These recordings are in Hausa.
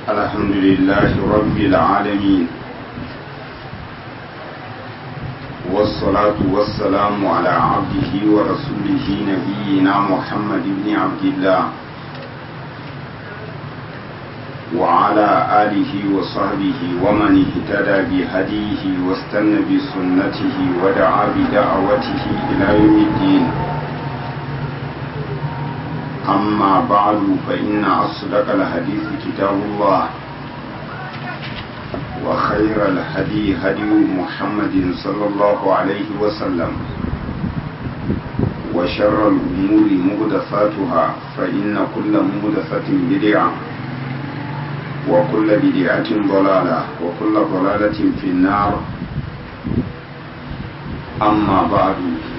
الحمد لله رب العالمين والصلاة والسلام على عبده ورسوله نبينا محمد بن عبد الله وعلى آله وصحبه ومن اهتدى بهديه واستنى بسنته ودعا بدعوته إلى يوم الدين أما بعد فإن أصدق الحديث كتاب الله وخير الهدي هدي محمد صلى الله عليه وسلم وشر الأمور مهدفاتها فإن كل مهدفة بدعة وكل بدعة ضلالة وكل ضلالة في النار أما بعد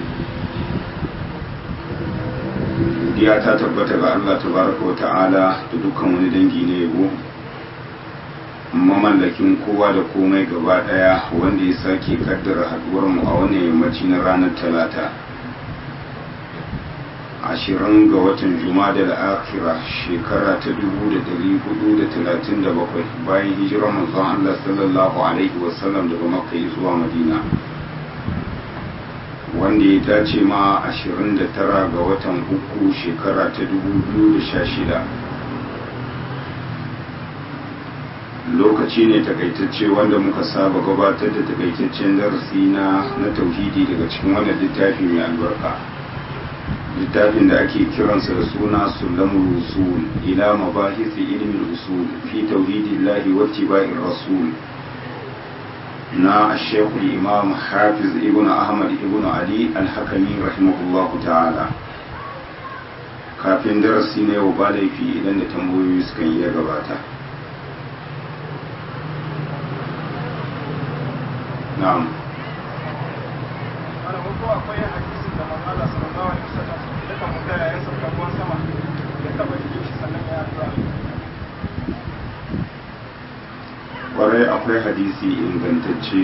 godiya ta tabbata ga Allah tabaraka wa ta'ala da dukkan wani dangi na yabo mamallakin kowa da komai gaba daya wanda ya sake kaddara haduwar mu a wannan yammaci na ranar talata ashirin ga watan jumada da akira shekara ta dubu da dari hudu da talatin da bakwai bayan hijirar manzon Allah sallallahu alaihi wasallam daga makka zuwa madina wanda ya dace ma 29 ga watan uku shekara ta 2016 lokaci ne takaitacce wanda muka saba gabatar da takaitaccen darasi na na tauhidi daga cikin wannan littafi mai albarka littafin da ake kiransa da suna sulamul usul ila mabahisi ilmin usul fi tauhidillahi wa tiba'ir rasul na shekul imam hafiz ibn ahmad ibn ali alhakami rahimahullah ta'ala kafin darasi na yau ba laifi idan da tambayoyi suka yi ya gabata na'am akwai hadisin da manzala sallallahu alaihi wasallam da kan mutaya ya sauka ruwan sama ya taba jikin shi sannan ya addu'a kwarai akwai hadisi ingantacce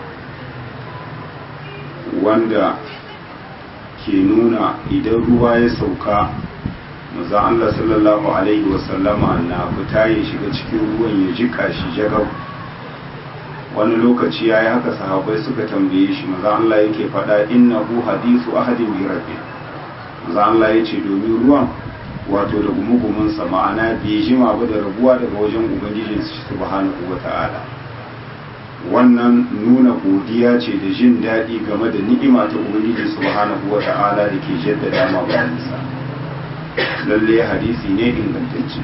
wanda ke nuna idan ruwa ya sauka maza Allah sallallahu alaihi wasallama na fita ya shiga cikin ruwan ya jika shi jagab wani lokaci ya yi haka sahabai suka tambaye shi maza Allah yake faɗa innahu hadisu ahadin bi rabbi maza Allah ya ce domin ruwan wato da gumugumunsa ma'ana bai jima ba da rabuwa daga wajen ubangijin subhanahu wa ta'ala wannan nuna godiya ce da jin daɗi game da ni'ima ta ubangiji subhanahu wa ta'ala da ke jaddada ma bayansa lalle hadisi ne ingantacce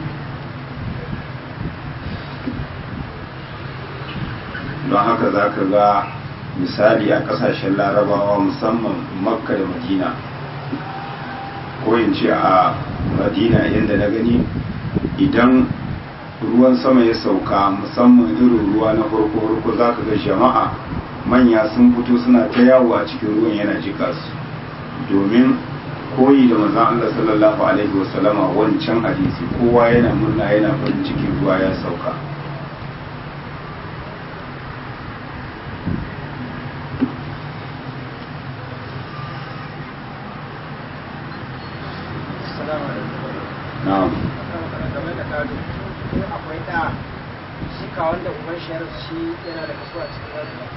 don haka za ka ga misali a ƙasashen larabawa musamman makka da madina ko in ce a madina yadda na gani idan ruwan sama ya sauka musamman irin ruwa na farko-farko za ka ga jama'a manya sun fito suna ta yawo a cikin ruwan yana jika su domin koyi da mazan Allah sallallahu alaihi wasallama wancan hadisi kowa yana murna yana farin cikin ruwa ya sauka na'am game da gado in akwai da shi ka wanda uban shi ya rasu shi yana da kaso a cikin gado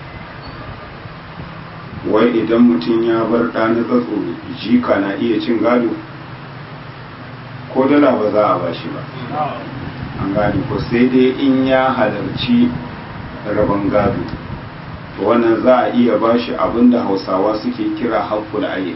wai idan mutum ya bar ɗa na tsatso jika na iya cin gado ko dala ba za a ba shi ba an gane ko sai dai in ya halarci rabon gado to wannan za a iya ba shi abinda hausawa suke kira haƙƙul ayin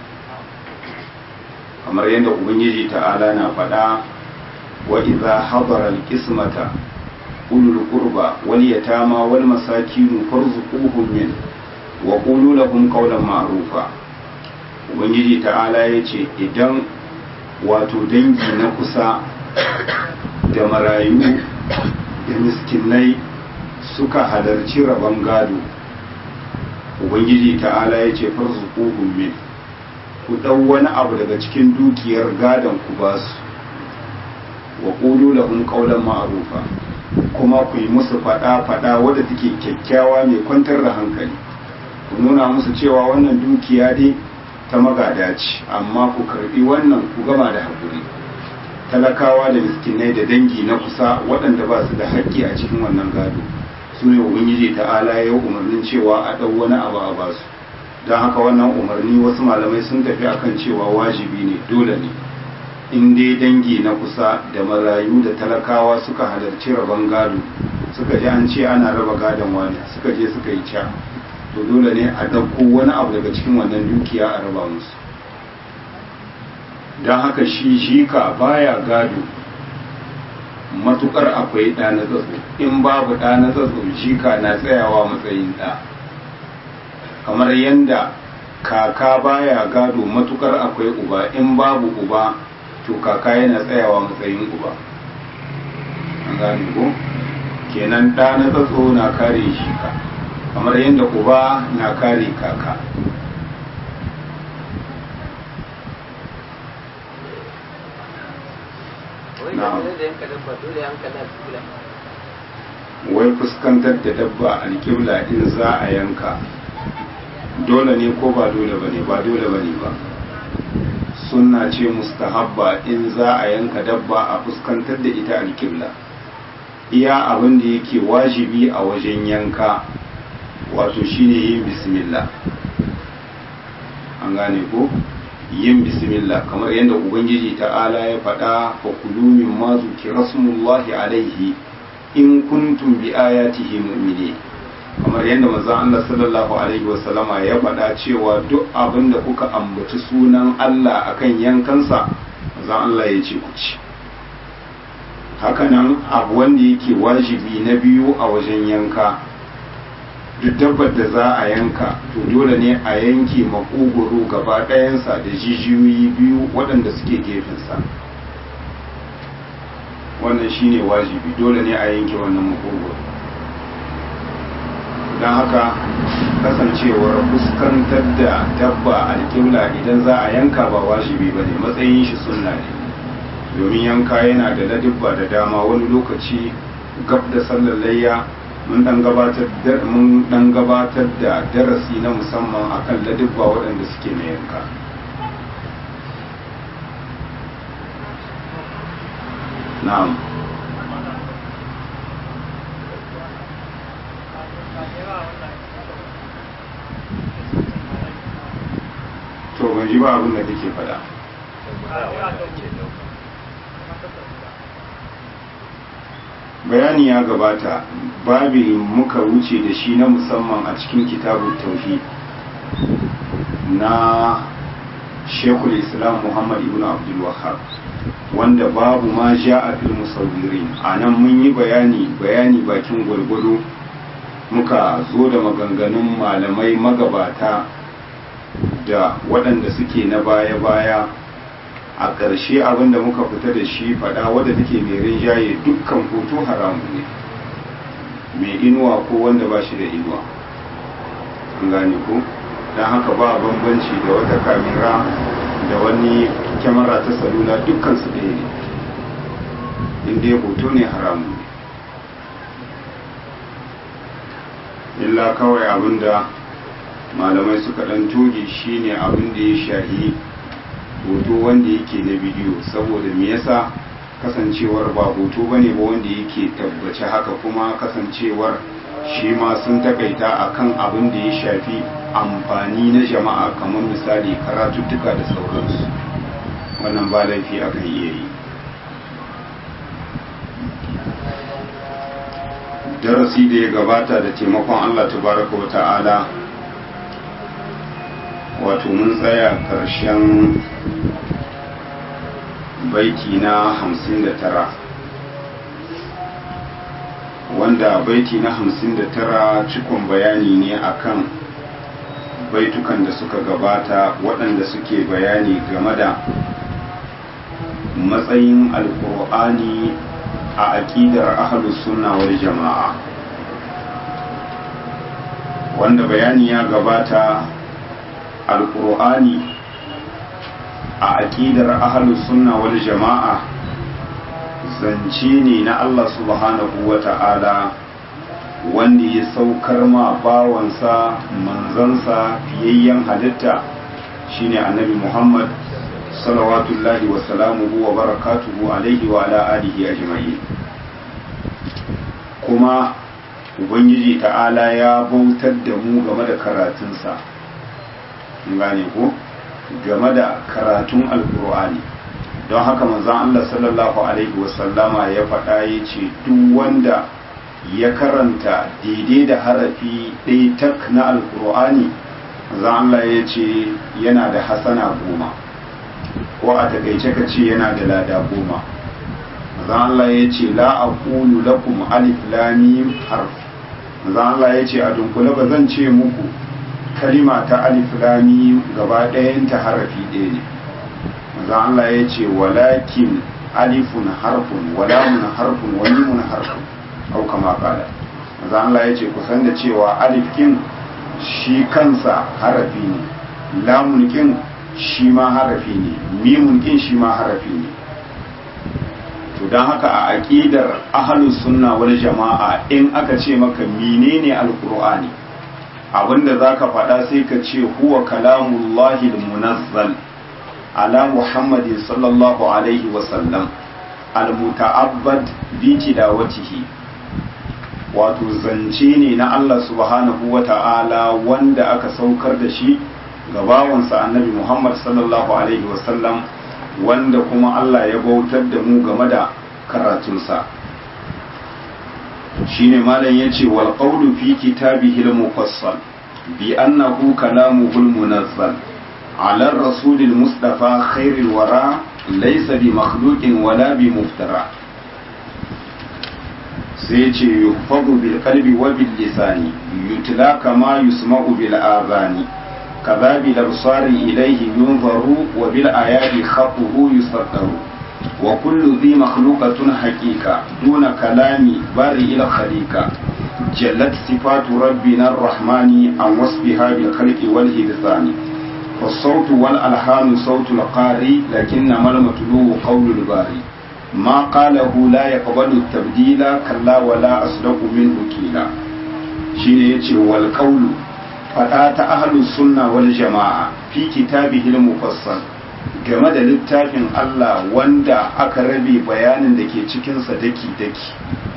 kamar yadda ubangiji ta'ala na faɗa wa idza hadara alqismata ulul qurba wal yatama wal masakin farzuquhum min wa qulu lahum qawlan ma'rufa ubangiji ta'ala yace idan wato dangi na kusa da marayu da miskinai suka halarci rabon gado ubangiji ta'ala yace farzuquhum min ku ɗau wani abu daga cikin dukiyar gadon ku ba su wa ƙulu lahum qawlan ma'rufa kuma ku yi musu faɗa-faɗa wadda take kyakkyawa mai kwantar da hankali ku nuna musu cewa wannan dukiya dai ta magada ce amma ku karbi wannan ku gama da haƙuri talakawa da miskinai da dangi na kusa waɗanda ba su da haƙƙi a cikin wannan gado su ne ubangiji ta'ala ya umarnin cewa a ɗau wani abu a basu don haka wannan umarni wasu malamai sun tafi akan cewa wajibi ne dole ne in dai dangi na kusa da marayu da talakawa suka halarci rabon gado suka ji an ce ana raba gadon wani suka je suka yi ca to dole ne a ɗauko wani abu daga cikin wannan dukiya a raba musu don haka shi jika baya gado matukar akwai ɗa na tsatso in babu ɗa na tsatso jika na tsayawa matsayin ɗa kamar yadda kaka baya gado matukar akwai uba in babu uba to kaka yana tsayawa matsayin uba an gane ko kenan ɗa na tsatso na kare jika kamar yadda uba na kare kaka wai fuskantar da dabba alƙibla in za a yanka dole ne ko ba dole ba ne ba dole ba ne ba sunna ce mustahabba in za a yanka dabba a fuskantar da ita alƙibla iya abin da yake wajibi a wajen yanka wato shine yin bismillah an gane ko yin bismillah kamar yadda ubangiji ta'ala ya faɗa fa kulu min ma zukira smullahi alaihi in kuntum bi ayatihi mu'minin kamar yadda manzon Allah sallallahu alaihi wasallama ya faɗa cewa duk abin da kuka ambaci sunan Allah akan yankansa manzon Allah ya ce ku ci hakanan abu wanda yake wajibi na biyu a wajen yanka duk dabbar da za a yanka to dole ne a yanke makogoro gaba ɗayansa da jijiyoyi biyu waɗanda suke gefensa wannan shine wajibi dole ne a yanke wannan makogoro don haka kasancewar fuskantar da dabba alƙibla idan za a yanka ba wajibi ba ne matsayin shi sunna ne domin yanka yana da ladibba da dama wani lokaci gab da sallar layya mun dan gabatar da mun dan gabatar da darasi na musamman akan ladibba waɗanda suke na yanka na'am to ban ji ba abin da kake faɗa bayani ya gabata babi muka wuce da shi na musamman a cikin kitabun tauhid na shekul islam muhammad ibn abdul wahab wanda babu ma ja a fil musawwirin a nan mun yi bayani bayani bakin gwargwado muka zo da maganganun malamai magabata da waɗanda suke na baya-baya a ƙarshe abin da muka fita da shi faɗa wadda take mai rinjaye dukkan hoto haramu ne mai inuwa ko wanda ba shi da inuwa an gane ko don haka ba bambanci da wata kamera da wani kyamara ta salula dukkan su ɗaya ne inda ya hoto ne haramu ne illa kawai abin da malamai suka ɗan toge shine abin da ya shahi hoto wanda yake na bidiyo saboda me yasa kasancewar ba hoto bane ba wanda yake tabbace haka kuma kasancewar shi ma sun takaita akan abin da ya shafi amfani na jama'a kamar misali karatuttuka da sauransu wannan ba laifi akan iya yi darasi da ya gabata da taimakon allah tabaraka wa ta'ala wato mun tsaya ƙarshen baiti na hamsin da tara wanda baiti na hamsin da tara cikon bayani ne akan baitukan da suka gabata waɗanda suke bayani game da matsayin alkur'ani a aƙidar ahalus sunna wal jama'a wanda bayani ya gabata alkur'ani a aƙidar ahalus sunna wal jama'a zance ne na Allah subhanahu wa ta'ala wanda ya saukar ma bawansa manzansa fiyayyen halitta shine annabi Muhammad salawatullahi wa salamuhu wa barakatuhu alaihi wa ala alihi ajma'in kuma ubangiji ta'ala ya bautar da mu game da karatunsa gane ko game da karatun alkur'ani don haka manzon Allah sallallahu alaihi wasallama ya faɗa ya ce duk wanda ya karanta daidai da harafi ɗaya tak na alkur'ani manzon Allah ya ce yana da hasana goma ko a takaice ka ce yana da lada goma manzon Allah ya ce la aqulu lakum alif lam mim harf manzon Allah ya ce a dunkule ba zan ce muku kalima ta alif lam mim gaba ɗayan ta harafi ɗaya ne manzon Allah ya ce walakin alifun harfun walamun harfun wa mimun harfun au kama kala manzon Allah ya ce kusan da cewa alif kin shi kansa harafi ne lamun kin shi ma harafi ne mimun kin shi ma harafi ne to don haka a aƙidar ahalus sunna wal jama'a in aka ce maka menene alqur'ani abinda zaka faɗa sai ka ce huwa kalamullahi munazzal ala muhammadin sallallahu alaihi wa sallam almuta'abbad bi tilawatihi wato zance ne na Allah subhanahu wa ta'ala wanda aka saukar da shi ga bawansa annabi Muhammad sallallahu alaihi wa sallam wanda kuma Allah ya bautar da mu game da karatunsa shine malam yace wal qawlu fi kitabihi al mufassal bi annahu kalamuhu al munazzal ala ar-rasul al mustafa khair al wara laysa bi makhluqin wala bi muftara sai yace yuhfadu bil qalbi wa bil lisani yutla kama yusma'u bil adhani كذا بالأبصار إليه ينظر وبالآيات خطه يصدر وكل ذي مخلوقة حقيقة دون كلام بارئ الخليقة جلت صفات ربنا الرحمن عن وصفها بالخلق والهدثان فالصوت والألحان صوت القاري لكنما المتلو قول الباري ما قاله لا يقبل التبديل كلا ولا أصدق منه كيلا شيء والقول faɗa ta ahlus sunna wal jama'a fi kitabihi al-mufassal game da littafin Allah wanda aka rabe bayanin da ke cikin sa daki daki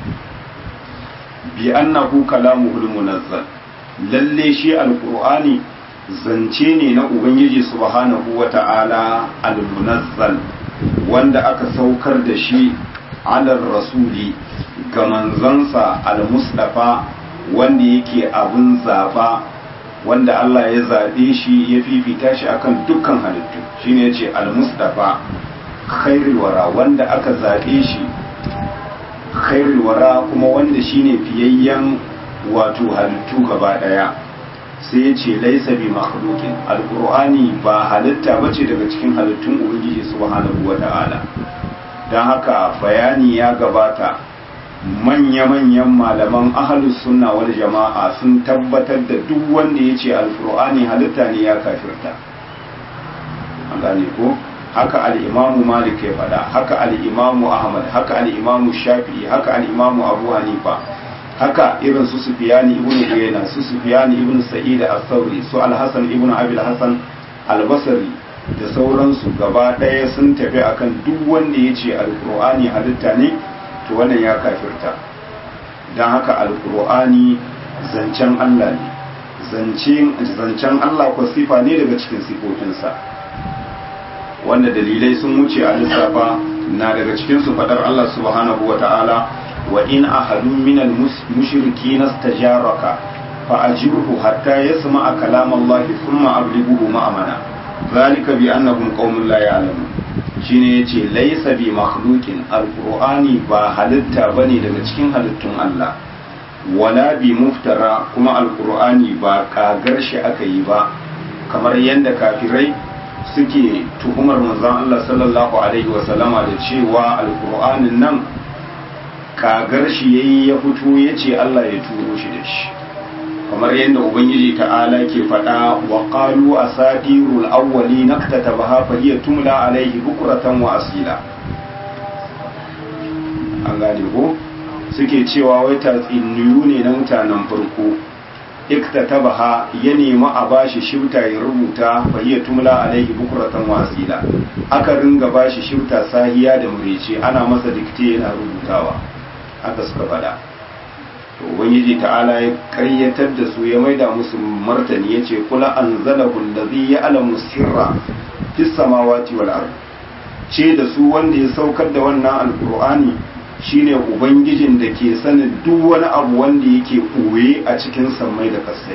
bi annahu kalamuhul munazzal lalle shi alqur'ani zance ne na ubangiji subhanahu wata'ala al-munazzal wanda aka saukar da shi alar rasuli ga manzansa al-mustafa wanda yake abin zaba wanda Allah ya zaɓe shi ya fifita shi akan dukkan halittu shine yace al-mustafa khairul wara wanda aka zaɓe shi khairul wara kuma wanda shine fiyayyen wato halittu gaba daya sai yace laisa bi makhluqin alqur'ani ba halitta bace daga cikin halittun ubangiji subhanahu wata'ala dan haka bayani ya gabata manya-manyan malaman ahalus sunna wal jama'a sun tabbatar da duk wanda ya ce alkur'ani halitta ne ya kafirta an gane ko haka al'imamu malik ya faɗa haka al'imamu ahmad haka al'imamu shafi'i haka al'imamu abu hanifa haka irin su sufiyani ibn uyayna su sufiyani ibn sa'id al-thawri su al-hasan ibn abi al-hasan al-basri da sauransu gaba ɗaya sun tafi akan duk wanda ya ce alkur'ani halitta ne to wannan ya kafirta don haka alkur'ani zancen Allah ne zancen Allah ko sifa ne daga cikin sifofinsa wanda dalilai sun wuce a lissafa na daga cikin su fadar Allah subhanahu wa ta'ala wa in ahadun minal mushriki nastajaraka fa ajirhu hatta yasma'a kalam Allah thumma ablighuhu ma'amana zalika bi annahum qaumun la ya'lamun shine yace laysa bi makhluqin alqur'ani ba halitta bane daga cikin halittun Allah wala bi muftara kuma alqur'ani ba kagar shi aka yi ba kamar yadda kafirai suke tuhumar manzon Allah sallallahu alaihi wasallama da cewa alqur'anin nan kagar shi yayi ya fito yace Allah ya turo shi da shi kamar yadda ubangiji ta'ala ke faɗa wa qalu asatirul awwali naktatabaha fa hiya tumla alaihi bukratan wa asila an gane ko suke cewa wai tatsiniyu ne na mutanen farko iktatabaha ya nemi a bashi shifta ya rubuta fahiya tumla alaihi bukuratan wasila aka ringa bashi shifta sahiya da murici ana masa dikte yana rubutawa aka suka fada to ubangiji ta'ala ya karyatar da su ya maida musu martani yace kula anzalahu allazi ya'lamu sirra fis samawati wal ard ce da su wanda ya saukar da wannan alqur'ani shine ubangijin da ke sanin duk wani abu wanda yake ɓoye a cikin sammai da kasai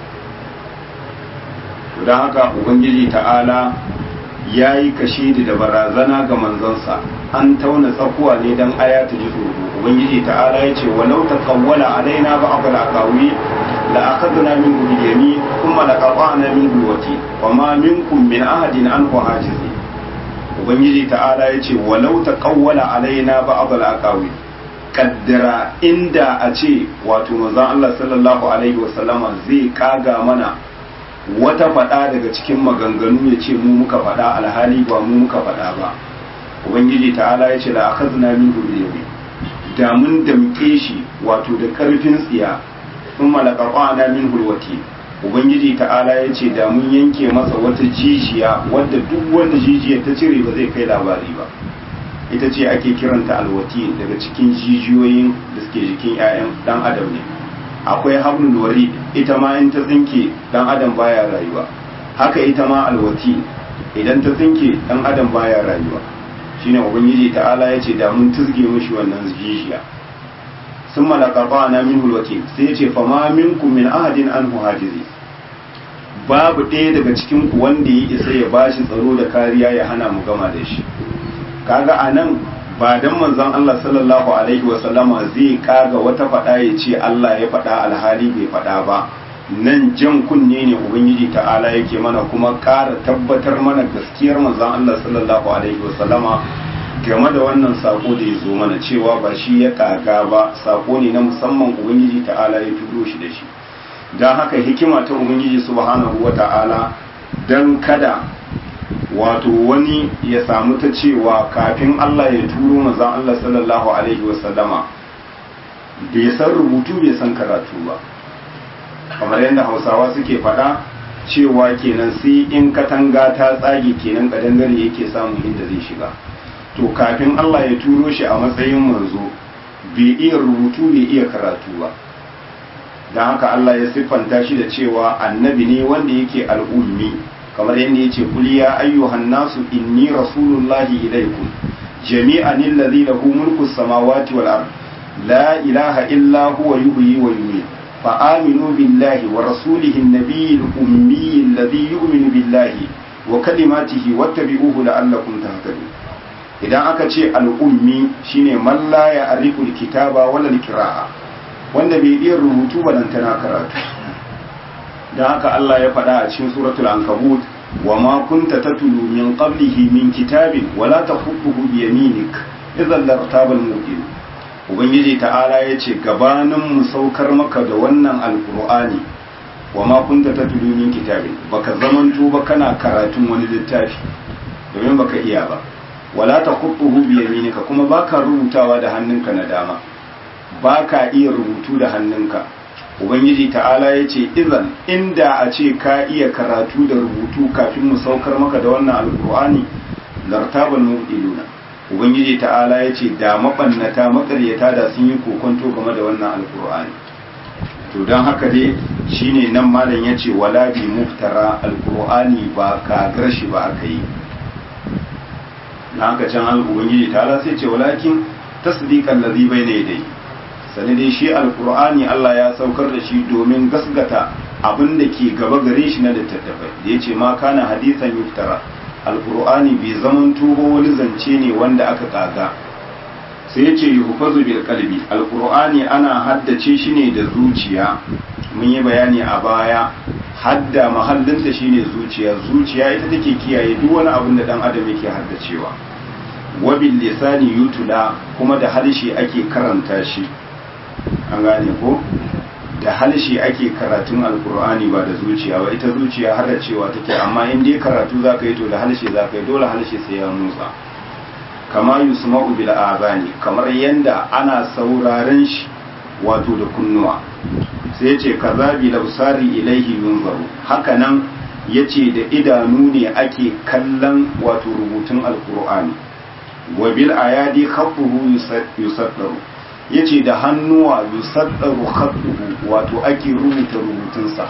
don haka ubangiji ta'ala ya yi kashidi da barazana ga manzansa an tauna tsakuwa ne don aya ta ji tsoro ubangiji ta'ala ya ce walau ta kawwala alaina ba abu lakawi la akaduna min gudiyami kuma la qata'na min gulwati wa ma minkum min ahadin an hajizi ubangiji ta'ala ya ce walau ta kawwala alaina ba abul aqawi kaddara inda a ce wato manzon Allah sallallahu alaihi wasallama zai kaga mana wata fada daga cikin maganganu ya ce mu muka fada alhali ba mu muka fada ba ubangiji ta'ala ya ce la akhadna min gurbi da mun damke shi wato da karfin tsiya sun malaqana min hulwati ubangiji ta'ala ya ce da mun yanke masa wata jijiya wadda duk wanda jijiya ta cire ba zai kai labari ba ita ce ake kiranta alwati daga cikin jijiyoyin da suke jikin 'ya'yan dan adam ne akwai hablul wari ita ma in ta tsinke dan adam baya rayuwa haka ita ma alwati idan ta tsinke dan adam baya rayuwa shine ubangiji ta'ala ya ce da mun tuzge mishi wannan jijiya sun malaka na min hulwati sai ya ce fama minkum min ahadin an hajizi babu ɗaya daga cikin ku wanda ya isa ya bashi tsaro da kariya ya hana mu gama da shi kaga a nan ba dan manzon Allah sallallahu alaihi wa sallama zai kaga wata faɗa ya ce Allah ya faɗa alhali bai faɗa ba nan jan kunne ne ubangiji ta'ala yake mana kuma ƙara tabbatar mana gaskiyar manzon Allah sallallahu alaihi wa sallama game da wannan sako da ya zo mana cewa ba shi ya kaga ba sako ne na musamman ubangiji ta'ala ya turo shi da shi don haka hikima ta ubangiji subhanahu wa ta'ala don kada wato wani ya samu ta cewa kafin Allah ya turo mazan Allah sallallahu alaihi wasallama bai san rubutu bai san karatu ba kamar yadda hausawa suke faɗa cewa kenan sai in katanga ta tsage kenan kadangare yake samun inda zai shiga to kafin Allah ya turo shi a matsayin manzo bai iya rubutu bai iya karatu ba don haka Allah ya siffanta shi da cewa annabi ne wanda yake al'ummi kamar yadda yace kul ya ayyuhan nasu inni rasulullahi ilaikum jami'an alladhi lahu mulku samawati wal ard la ilaha illa huwa yuhyi wa yumiit fa aminu billahi wa rasulihi an-nabiyyi al-ummi alladhi yu'minu billahi wa kalimatihi wattabi'uhu la'allakum tahtadun idan aka ce al'ummi shine man la ya'rifu al-kitaba wala al-qira'a wanda bai iya rubutu ba dan tana karatu dan haka Allah ya faɗa a cikin suratul ankabut wa ma kunta tatlu min qablihi min kitabin wala takhutuhu bi yaminik idan lartaba al-mubin ubangiji ta'ala ya ce gabanin mu saukar maka da wannan alqur'ani wa ma kunta tatlu min kitabin baka zamanto ba kana karatun wani littafi domin baka iya ba wala takhutuhu bi yaminika kuma baka rubutawa da hannunka na dama baka iya rubutu da hannunka ubangiji ta'ala ya ce izan inda a ce ka iya karatu da rubutu kafin mu saukar maka da wannan alkur'ani lartaban mubtiluna ubangiji ta'ala ya ce da mabannata makaryata da sun yi kokonto game da wannan alkur'ani to don haka dai shine nan malam ya ce wala bi muftara alkur'ani ba kagar shi ba aka yi na haka can al ubangiji ta'ala sai ce walakin tasdiqan ladhi bayna yadayhi sani dai shi alkur'ani Allah ya saukar da shi domin gasgata abin da ke gaba gare shi na littattafai da ya ce ma kana hadisan yuftara alkur'ani bai zaman tuho wani zance ne wanda aka kaga sai ya ce yuhfazu bil qalbi alkur'ani ana haddace shi ne da zuciya mun yi bayani a baya hadda mahallinta shine zuciya zuciya ita take kiyaye duk wani abin da dan adam yake haddacewa wabil lisani yutula kuma da harshe ake karanta shi an gane ko da halshe ake karatun alkur'ani ba da zuciya ba ita zuciya har da cewa take amma in dai karatu za ka yi to da halshe za ka yi dole halshe sai ya motsa kama yusma'u bil azani kamar yanda ana sauraren shi wato da kunnuwa sai yace kazabi labsari ilaihi yunzaru haka nan yace da idanu ne ake kallon wato rubutun alqur'ani wa bil ayadi khattuhu yusaddaru yace da hannuwa yusaddaru khattuhu wato ake rubuta rubutunsa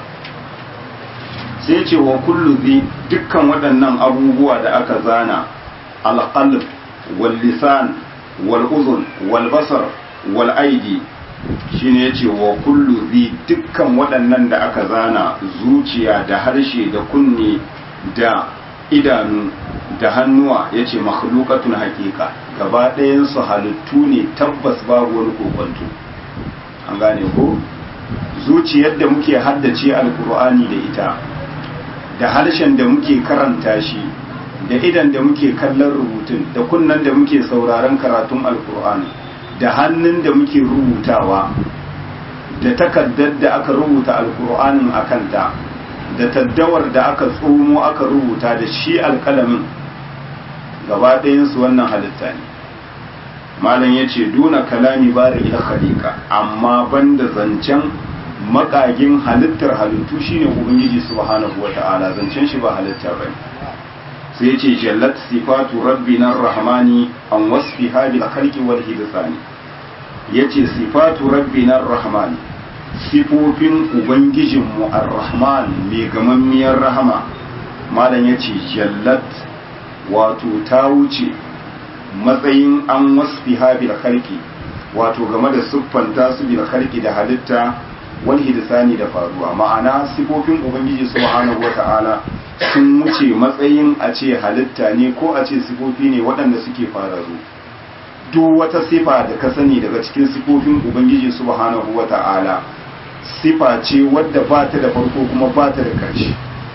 sai ce wa kullu zi dukkan waɗannan abubuwa da aka zana alqalb wal lisan wal uzun wal basar wal aidi shine yace wa kullu zi dukkan waɗannan da aka zana zuciya da harshe da kunne da idanu da hannuwa yace makhluqatun haqiqa gaba ɗayan su halittu ne tabbas babu wani kokonto an gane ko zuciyar da muke haddace alkur'ani da ita da harshen da muke karanta shi da idan da muke kallon rubutun da kunnan da muke sauraron karatun alkur'ani da hannun da muke rubutawa da takaddar da aka rubuta alkur'anin a kanta da taddawar da aka tsomo aka rubuta da shi alkalamin gaba ɗayansu wannan halitta ne malam ya ce duna kalami bari ila khaliqa amma banda zancen makagin halittar halittu shine ubangiji subhanahu wata'ala zancen shi ba halitta bane sai ce jallat sifatu rabbina rahmani an wasfi hadil khalqi wal hidthani yace sifatu rabbina rahmani sifofin ubangijinmu ar-rahman mai gamammiyar rahama malam yace jallat wato ta wuce matsayin an wasfi habil khalqi wato game da siffanta su bil khalqi da halitta wal hidsani da faruwa ma'ana sifofin ubangiji subhanahu wata'ala sun wuce matsayin a ce halitta ne ko a ce sifofi ne waɗanda suke fararru duk wata sifa da ka sani daga cikin sifofin ubangiji subhanahu wata'ala sifa ce wadda ba ta da farko kuma ba ta da ƙarshe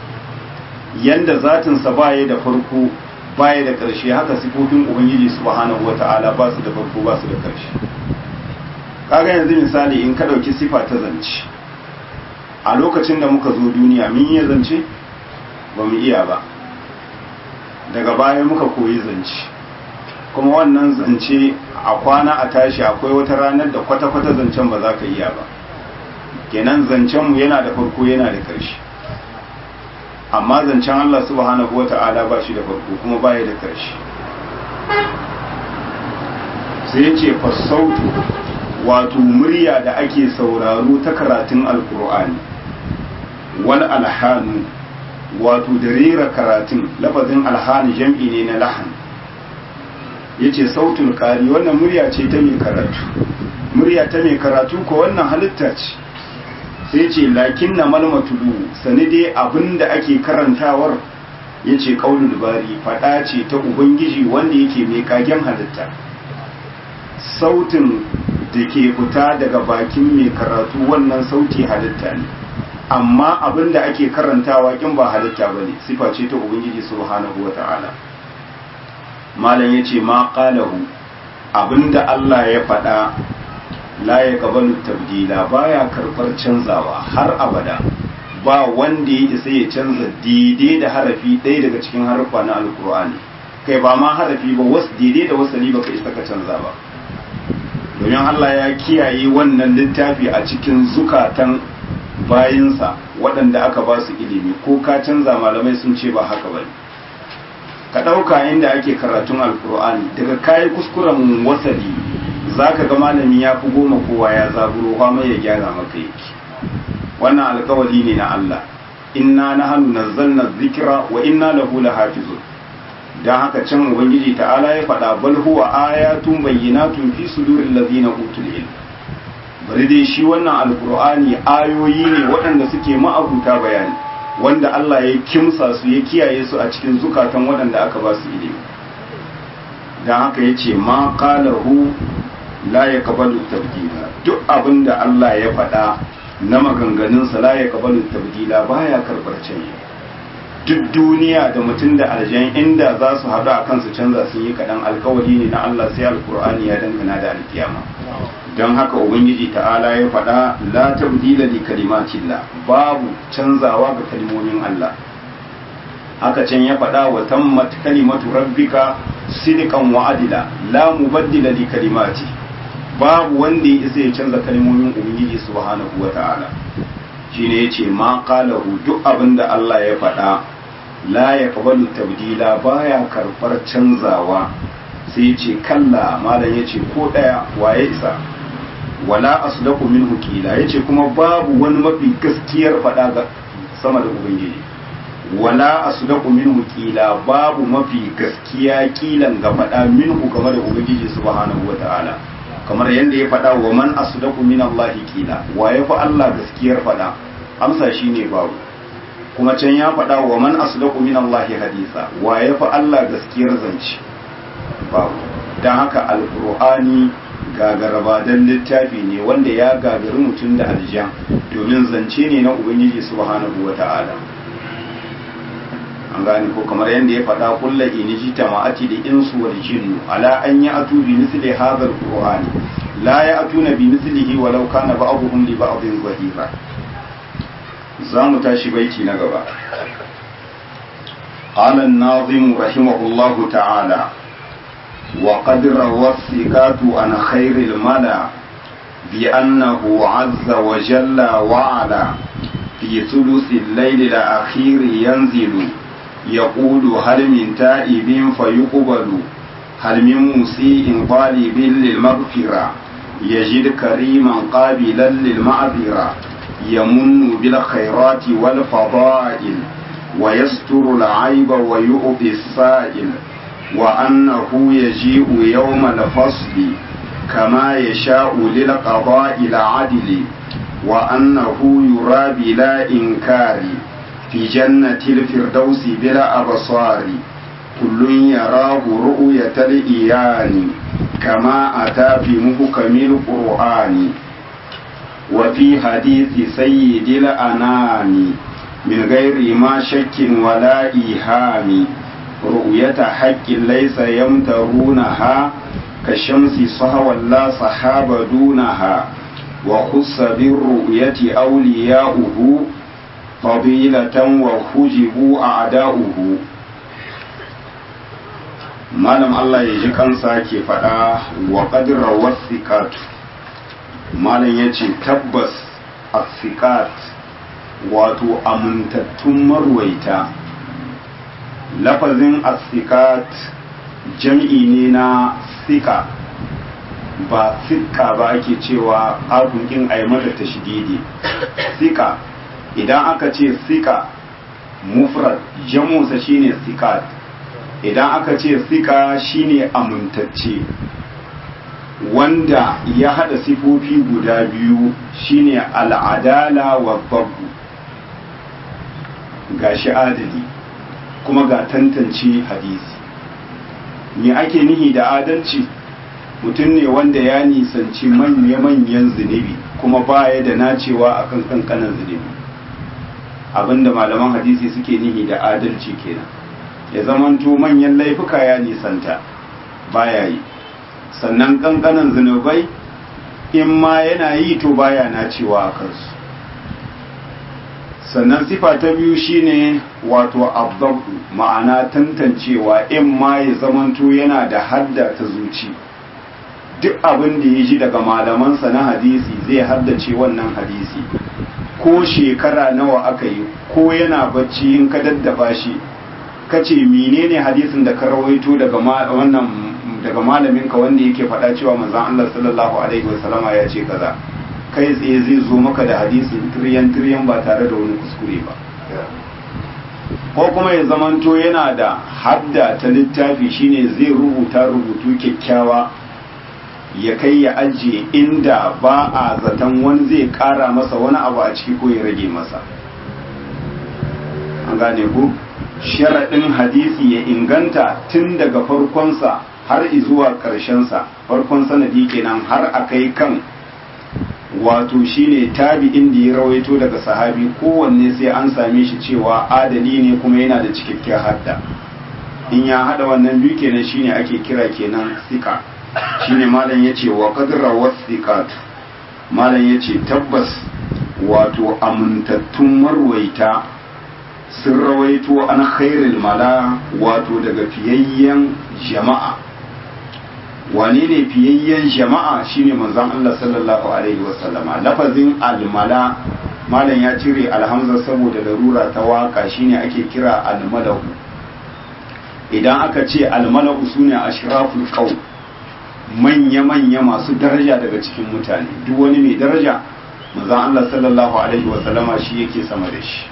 yanda zatinsa baya da farko baya da ƙarshe haka sifofin ubangiji subhanahu wata'ala ba su da farko ba su da ƙarshe kaga yanzu misali in ka ɗauki sifa ta zance a lokacin da muka zo duniya mun iya zance ba mu iya ba daga baya muka koyi zance kuma wannan zance a kwana a tashi akwai wata ranar da kwata-kwata zancen ba za ka iya ba kenan zancenmu yana da farko yana da ƙarshe amma zancen Allah subhanahu wa ta'ala ba shi da farko kuma baya da ƙarshe sai ce fasautu wato murya da ake sauraro ta karatun alkur'ani wal alhanu wato da rera karatun lafazin alhani jam'i ne na lahan yace sautul qari wannan murya ce ta mai karatu murya ta mai karatu ko wannan halitta ce sai ce lakin na malmatulu sani dai abinda ake karantawar yace qaulul bari fada ce ta ubangiji wanda yake mai kagen halitta sautin da ke fita daga bakin mai karatu wannan sauti halitta ne amma abin da ake karantawa kin ba halitta ba ne sifa ce ta ubangiji subhanahu wa ta'ala malam ya ce ma qalahu abinda Allah ya faɗa la ya qabalu tabdila baya karɓar canzawa har abada ba wanda ya isa ya canza daidai da harafi ɗaya daga cikin harfa na alkur'ani kai ba ma harafi ba wasu daidai da wasali ba ka isa ka canza ba domin Allah ya kiyaye wannan littafi a cikin zukatan bayinsa waɗanda aka ba su ilimi ko ka canza malamai sun ce ba haka ba ka ɗauka inda ake karatun alkur'ani daga kayi kuskuren wasali za ka ga malami ya fi goma kowa ya zaburo mai ya gyara maka yake wannan alkawari ne na Allah inna na hannu nazzalna zikira wa inna lahu lahafizun don haka can ubangiji ta'ala ya faɗa bal huwa ayatun bayyinatun fi suduril ladina utul ilm bari dai shi wannan alqur'ani ayoyi ne waɗanda suke ma'abuta bayani wanda Allah ya kimsa su ya kiyaye su a cikin zukatan waɗanda aka ba su ilimi don haka yace ma qalahu la yaqbalu tabdila duk abinda Allah ya faɗa na maganganunsa la yaqbalu tabdila baya karbar canji duk duniya da mutum da aljan inda za su haɗu a kansu canza sun yi kaɗan alkawari ne na Allah sai alkur'ani ya dangana da alkiyama don haka ubangiji ta'ala ya faɗa la tabdila li kalimatillah babu canzawa ga kalmomin Allah haka can ya faɗa wa tammat kalimatu rabbika sidqan wa adila la mubaddila li kalimati babu wanda ya isa ya canza kalmomin ubangiji subhanahu wata'ala shine yace ma qalahu duk abinda Allah ya faɗa la yaqbalu tabdila baya karbar canzawa sai yace kalla malam yace ko daya waye isa wala asdaqu minhu qila yace kuma babu wani mafi gaskiyar faɗa ga sama da ubangiji wala asdaqu minhu qila babu mafi gaskiya kilan ga faɗa minhu game da ubangiji subhanahu wata'ala kamar yadda ya faɗa wa man asdaqu min Allah qila wa ya fa Allah gaskiyar faɗa amsa shine babu kuma can ya faɗa wa man asdaqu min Allah hadisa wa ya fa Allah gaskiyar zance babu dan haka alqur'ani gagaraba dan littafi ne wanda ya gagari mutum da aljan domin zance ne na ubangiji subhanahu wata'ala an gane ko kamar yadda ya faɗa kulla in ji tama'ati da insu wal jinnu ala an ya atu bi misli hadha alqur'ani la ya atuna bi mislihi walau kana ba'dhum li ba'dhin zahira za mu tashi baiti na gaba قال الناظم رحمه الله تعالى وقد روى الثقات عن خير الملا بأنه عز وجل وعلا في ثلث الليل الأخير ينزل يقول هل من تائب فيقبل هل من مسيء طالب للمغفرة يجد كريما قابلا للمعذرة يمن بالخيرات والفضائل ويستر العيب ويؤذي السائل وأنه يجيء يوم الفصل كما يشاء للقضاء العدل وأنه يرى بلا إنكار في جنة الفردوس بلا أبصار كل يراه رؤية الإيان كما أتى في محكم القرآن وفي حديث سيد الأنام من غير ما شك ولا إيهام رؤية حق ليس يمترونها كالشمس صهوى لا صحاب دونها وخص بالرؤية أولياؤه فضيلة وحجبوا أعداؤه malam Allah ya ji kansa ke faɗa wa ƙadirar wasiƙat malam ya ce tabbas asiƙat wato amintattun marwaita lafazin asiƙat jam'i ne na sika ba sika ba ake cewa agunkin aimata ta shididi sika idan aka ce sika mufrad jamusa shine sikat idan aka ce sika shine amintacce wanda ya hada sifofi guda biyu shine al'adala wa babu ga shi adali kuma ga tantance hadisi me ake nihi da adalci mutum ne wanda ya nisanci manya-manyan zunubi kuma baya da nacewa akan kankanan zunubi abinda malaman hadisi suke nihi da adalci kenan ya zamanto manyan laifuka ya nisanta baya yi sannan kankanan zunubai in ma yana yi to baya nacewa a kansu sannan sifa ta biyu shine wato abdabu ma'ana tantancewa in ma ya zamanto yana da hadda ta zuci duk abin da ya ji daga malamansa na hadisi zai haddace wannan hadisi ko shekara nawa aka yi ko yana bacci in ka daddaba shi ka ce menene hadisin da ka rawaito daga wannan daga malamin ka wanda yake faɗa cewa manzon Allah sallallahu alaihi wasallama ya ce kaza kai tsaye zai zo maka da hadisin tiryan tiryan ba tare da wani kuskure ba ko kuma ya zamanto yana da hadda ta littafi shine zai rubuta rubutu kyakkyawa ya kai ya ajiye inda ba a zaton wani zai kara masa wani abu a ciki ko ya rage masa an gane ku sharaɗin hadisi ya inganta tun daga farkonsa har zuwa ƙarshensa farkon sanadi kenan har a kai kan wato shine tabi'in da ya rawaito daga sahabi kowanne sai an same shi cewa adali ne kuma yana da cikakken hadda in ya hada wannan biyu kenan shine ake kira kenan sika shine malam yace wa qadra wasiqat malam yace tabbas wato amintattun marwaita sun rawaito an khairul mala wato daga fiyayyen jama'a wane ne fiyayyen jama'a shine manzon Allah sallallahu alaihi wasallama lafazin almala malam ya cire alhamza saboda larura ta waka shine ake kira almalahu idan aka ce almalahu sune ashraful qaum manya-manya masu daraja daga cikin mutane duk wani mai daraja manzon Allah sallallahu alaihi wasallama shi yake sama da shi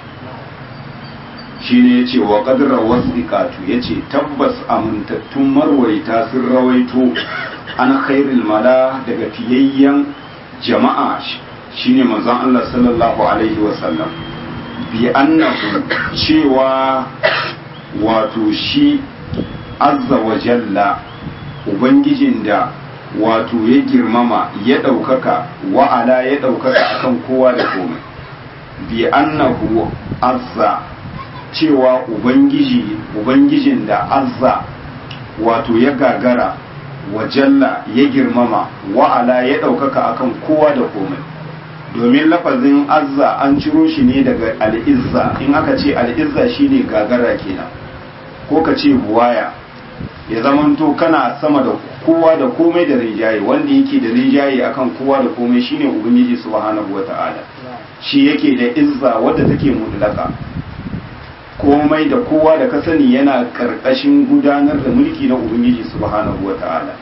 shi ne ya ce wa ƙadirar wasiƙatu ya ce tabbas amintattun marwaita sun rawaito an khairul mala daga fiyayyen jama'a shi ne manzon Allah sallallahu alaihi wasallam bi annahu cewa wato shi azza wa jalla ubangijin da wato ya girmama ya ɗaukaka wa'ala ya ɗaukaka akan kowa da komai bi annahu azza cewa ubangiji ubangijin da azza wato ya gagara wa jalla ya girmama wa'ala ya ɗaukaka akan kowa da komai domin lafazin azza an ciro shi ne daga al'izza in aka ce al'izza shine gagara kenan ko ka ce buwaya ya zamanto kana sama da kowa da komai da rinjaye wanda yake da rinjaye akan kowa da komai shine ubangiji subhanahu wata'ala shi yake da izza wadda take mutlaka komai da kowa da ka sani yana karkashin gudanar da mulki na ubangiji subhanahu wata'ala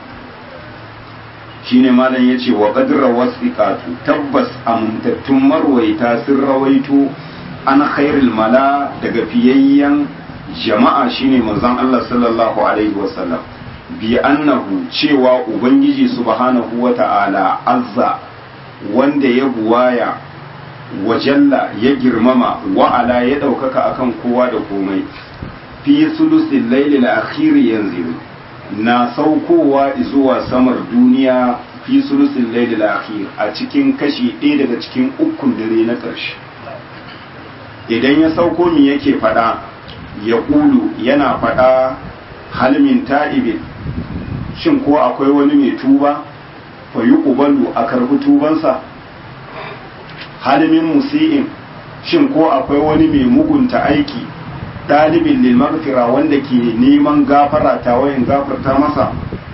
shine malam yace wa qadra wasiqatu tabbas amintattun marwaita sun rawaito an khairul mala daga fiyayyen jama'a shine manzon Allah sallallahu alaihi wasallam bi annahu cewa ubangiji subhanahu wata'ala azza wanda ya buwaya wajalla ya girmama wa'ala ya ɗaukaka akan kowa da komai fi sulusin lailil akhir yanzu na saukowa zuwa samar duniya fi sulusin lailil akhir a cikin kashi ɗaya daga cikin ukun dare na ƙarshe idan ya sauko mi yake faɗa ya ƙulu yana faɗa halmin ta'ibin shin ko akwai wani mai tuba fa yi ƙubalu a karɓi tubansa halimin musi'in shin ko akwai wani mai mugunta aiki ɗalibin lilmarfira wanda ke neman gafara ta wayan gafarta masa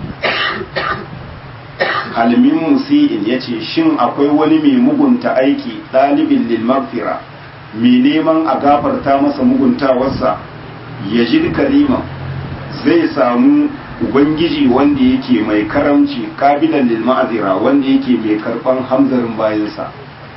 halimin musi'in ya ce shin akwai wani mai mugunta aiki ɗalibin lilmarfira mai neman a gafarta masa muguntawarsa ya ji kalima zai samu ubangiji wanda yake mai karamci kabilan lilma'azira wanda yake mai karɓan hamzarin bayansa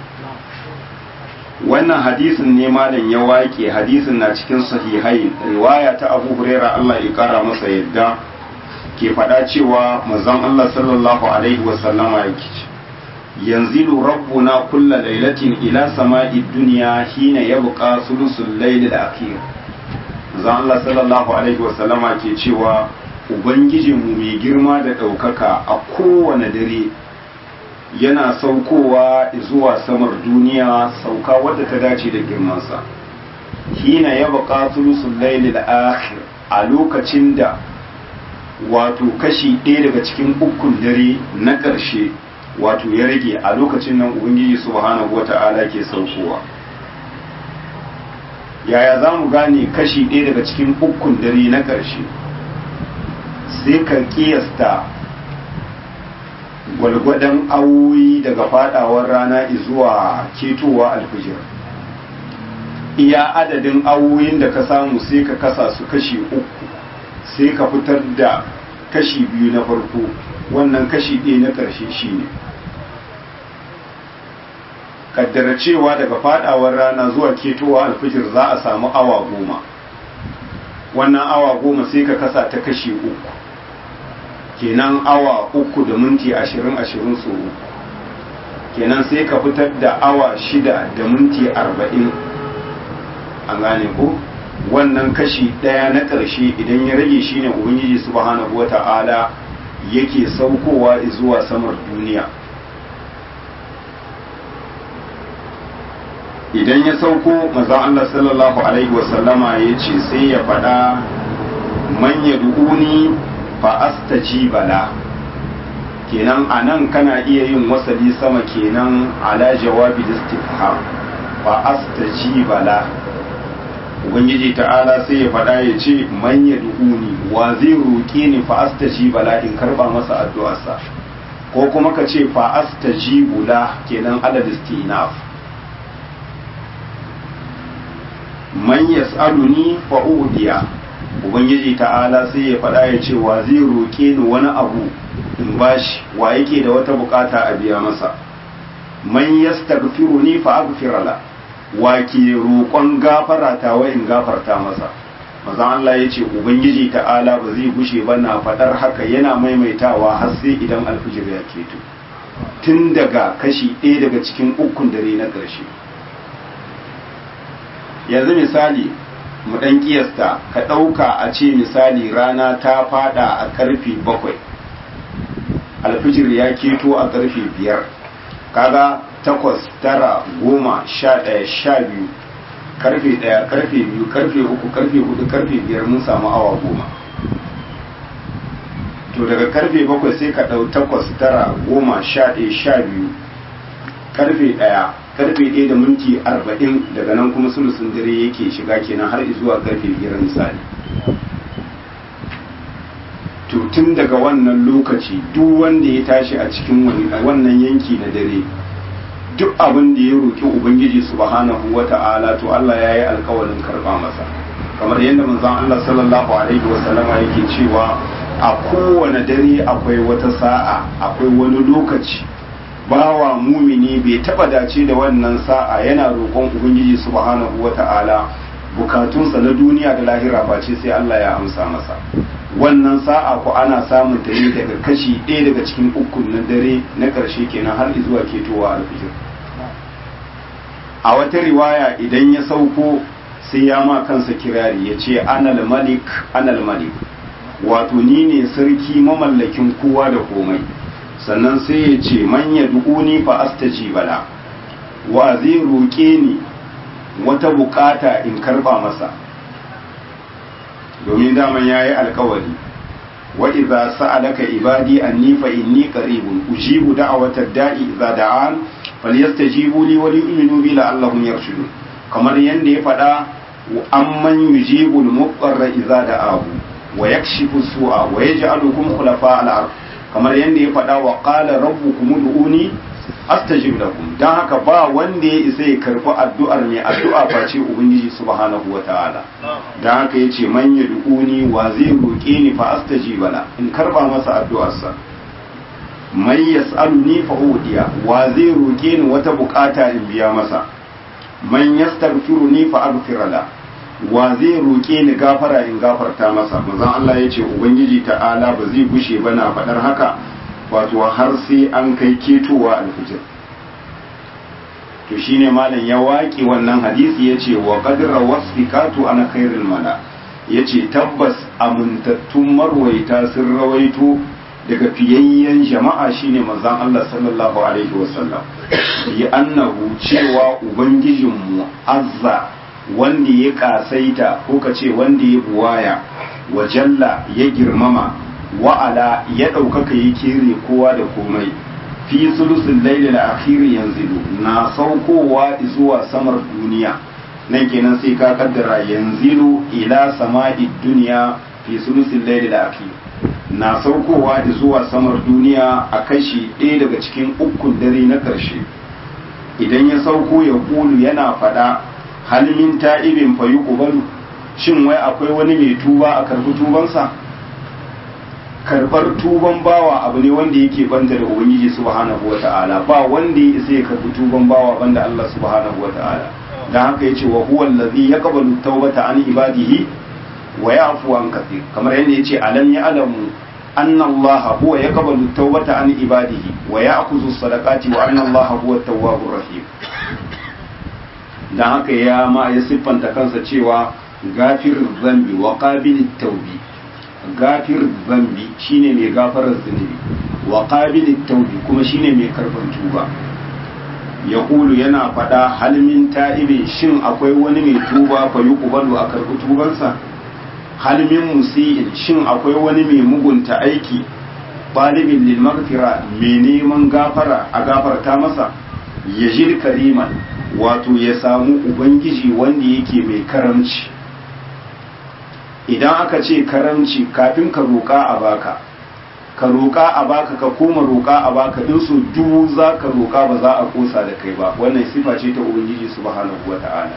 wannan hadisin ne malam ya wake hadisin na cikin sahihai riwaya ta abu huraira Allah ya kara masa yadda ke faɗa cewa manzon Allah sallallahu alaihi wasallama yake yanzilu rabbuna kulla lailatin ila sama'i dunya hina yabqa sulusul layl al-akhir manzon Allah sallallahu alaihi wasallama ke cewa ubangijinmu mai girma da ɗaukaka a kowane dare yana saukowa zuwa samar duniya sauka wadda ta dace da girmansa hina ya baka sulusun lailil akhir a lokacin da wato kashi ɗaya daga cikin ukun dare na ƙarshe wato ya rage a lokacin nan ubangiji subhanahu wata'ala ke saukowa yaya za mu gane kashi ɗaya daga cikin ukun dare na ƙarshe sai ka kiyasta gwalgwadon awoyi daga fadawar rana zuwa ketowa alfijir iya adadin awoyin da ka samu sai ka kasa su kashi uku sai ka fitar da kashi biyu na farko wannan kashi ɗaya na ƙarshe shi ne kaddara cewa daga fadawar rana zuwa ketowa alfijir za a samu awa goma wannan awa goma sai ka kasa ta kashi uku kenan awa uku da minti ashirin ashirin so uku kenan sai ka fitar da awa shida da minti arba'in an gane ko wannan kashi ɗaya na ƙarshe idan ya rage shine ubangiji subhanahu wa ta'ala yake saukowa zuwa samar duniya idan ya sauko maza Allah sallallahu alaihi wasallama ya ce sai ya faɗa man ya du'uni fa astajiba la kenan anan kana iya yin wasali sama kenan ala jawabi istifham fa astajiba la ubangiji ta'ala sai ya faɗa ya ce man ya duhuni wa zai roƙe ni fa astaji bala in karba masa addu'arsa ko kuma ka ce fa astaji bula kenan adad istinaf man yas'aluni fa udiya ubangiji ta'ala sai ya faɗa ya ce wa zai roƙe ni wani abu in bashi wa yake da wata bukata a biya masa man yastaghfiruni fa aghfir la wa ke roƙon gafara ta wa in gafarta masa mazan Allah ya ce ubangiji ta'ala ba zai gushe ba na faɗar haka yana maimaitawa har sai idan alfijir ya keto tun daga kashi ɗaya daga cikin ukun dare na ƙarshe yanzu misali mu ɗan ƙiyasta ka ɗauka a ce misali rana ta faɗa a ƙarfe bakwai alfijir ya keto a ƙarfe biyar kaga takwas tara goma sha ɗaya sha biyu karfe ɗaya karfe biyu karfe uku karfe hudu karfe biyar mun samu awa goma to daga karfe bakwai sai ka ɗau takwas tara goma sha ɗaya sha biyu karfe ɗaya karfe ɗaya da minti arba'in daga nan kuma sulusun dare yake shiga kenan har zuwa karfe biyar misali to tun daga wannan lokaci duk wanda ya tashi a cikin wannan yanki na dare duk abin da ya roƙi ubangiji subhanahu wata'ala to Allah ya yi alkawarin karɓa masa kamar yadda manzon Allah sallallahu alaihi wa sallama yake cewa a kowane dare akwai wata sa'a akwai wani lokaci bawa mumini bai taba dace da wannan sa'a yana roƙon ubangiji subhanahu wata'ala bukatunsa na duniya da lahira ba ce sai Allah ya amsa masa wannan sa'a ko ana samun ta ne daga kashi ɗaya daga cikin ukun na dare na ƙarshe kenan har zuwa ketowa alfijir a wata riwaya idan ya sauko sai ya ma kansa kirari ya ce anal malik anal malik wato ni ne sarki mamallakin kowa da komai sannan sai ya ce manya du'uni fa astaji bala wa zai roƙe ni wata bukata in karba masa domin daman ya yi alkawari wa idza sa'alaka ibadi anni fa inni qaribun ujibu da'watad da'i idza da'an falyastajibu li wa liyu'minu bi la'allahum yarshudun kamar yanda ya faɗa amman yujibu al-muqarra idza da'ahu wa yakshifu su'a wa yaj'alukum khulafa al-ard kamar yanda ya faɗa wa qala rabbukum ud'uni astajib lakum dan haka ba wanda ya isa ya karbi addu'ar mai addu'a face ubangiji subhanahu wataala dan haka yace man yad'uni wa zai roke ni fa astajiba la in karba masa addu'arsa man yas'aluni fa udiya wa zai roke ni wata bukata in biya masa man yastaghfiruni fa aghfir la wa zai roke ni gafara in gafarta masa manzon Allah yace ubangiji ta'ala ba zai gushe ba na faɗar haka wato har sai an kai ketowa alfijir to shine malam ya waƙi wannan hadisi ya ce wa qadra wasfikatu ana khairul mala ya ce tabbas amintattun marwaita sun rawaito daga fiyayyen jama'a shine manzon Allah sallallahu alaihi wasallam bi annahu cewa ubangijinmu azza wanda ya kasaita ko ka ce wanda ya buwaya wa jalla ya girmama wa'ala ya ɗaukaka ya kere kowa da komai fi sulusun lailil akhiri yanzilu na saukowa zuwa samar duniya nan kenan sai ka kaddara yanzilu ila sama'i duniya fi sulusun lailil akhiri na saukowa zuwa samar duniya a kashi ɗaya daga cikin ukun dare na ƙarshe idan ya sauko ya kulu yana faɗa halmin ta'ibin fa yuqbalu shin wai akwai wani mai tuba a karbi tubansa karbar tuban bawa abu ne wanda yake banta da ubangiji subhanahu wata'ala ba wanda ya isa ya karbi tuban bawa banda Allah subhanahu wata'ala dan haka yace wa huwa allazi yaqbalu tawbata an ibadihi wa ya'fu an kathir kamar yadda yace alam ya'lamu anna Allah huwa yaqbalu tawbata an ibadihi wa ya'khudhu sadaqati wa anna Allah huwa at-tawwabur rahim dan haka ya ma ya siffanta kansa cewa gafir zambi wa qabilit tawbi gafir zambi shine mai gafarar zunubi wa qabilit taubi kuma shine mai karban tuba ya kulu yana faɗa halmin ta'ibin shin akwai wani mai tuba fa yuqbalu a karbi tubansa halmin musi'in shin akwai wani mai mugunta aiki talibin lil maghfira mai neman gafara a gafarta masa yajid kariman wato ya samu ubangiji wanda yake mai karamci idan aka ce karamci kafin ka roƙa a baka ka roƙa a baka ka koma roƙa a baka in so dubu za ka roƙa ba za a kosa da kai ba wannan sifa ce ta ubangiji subhanahu wa ta'ala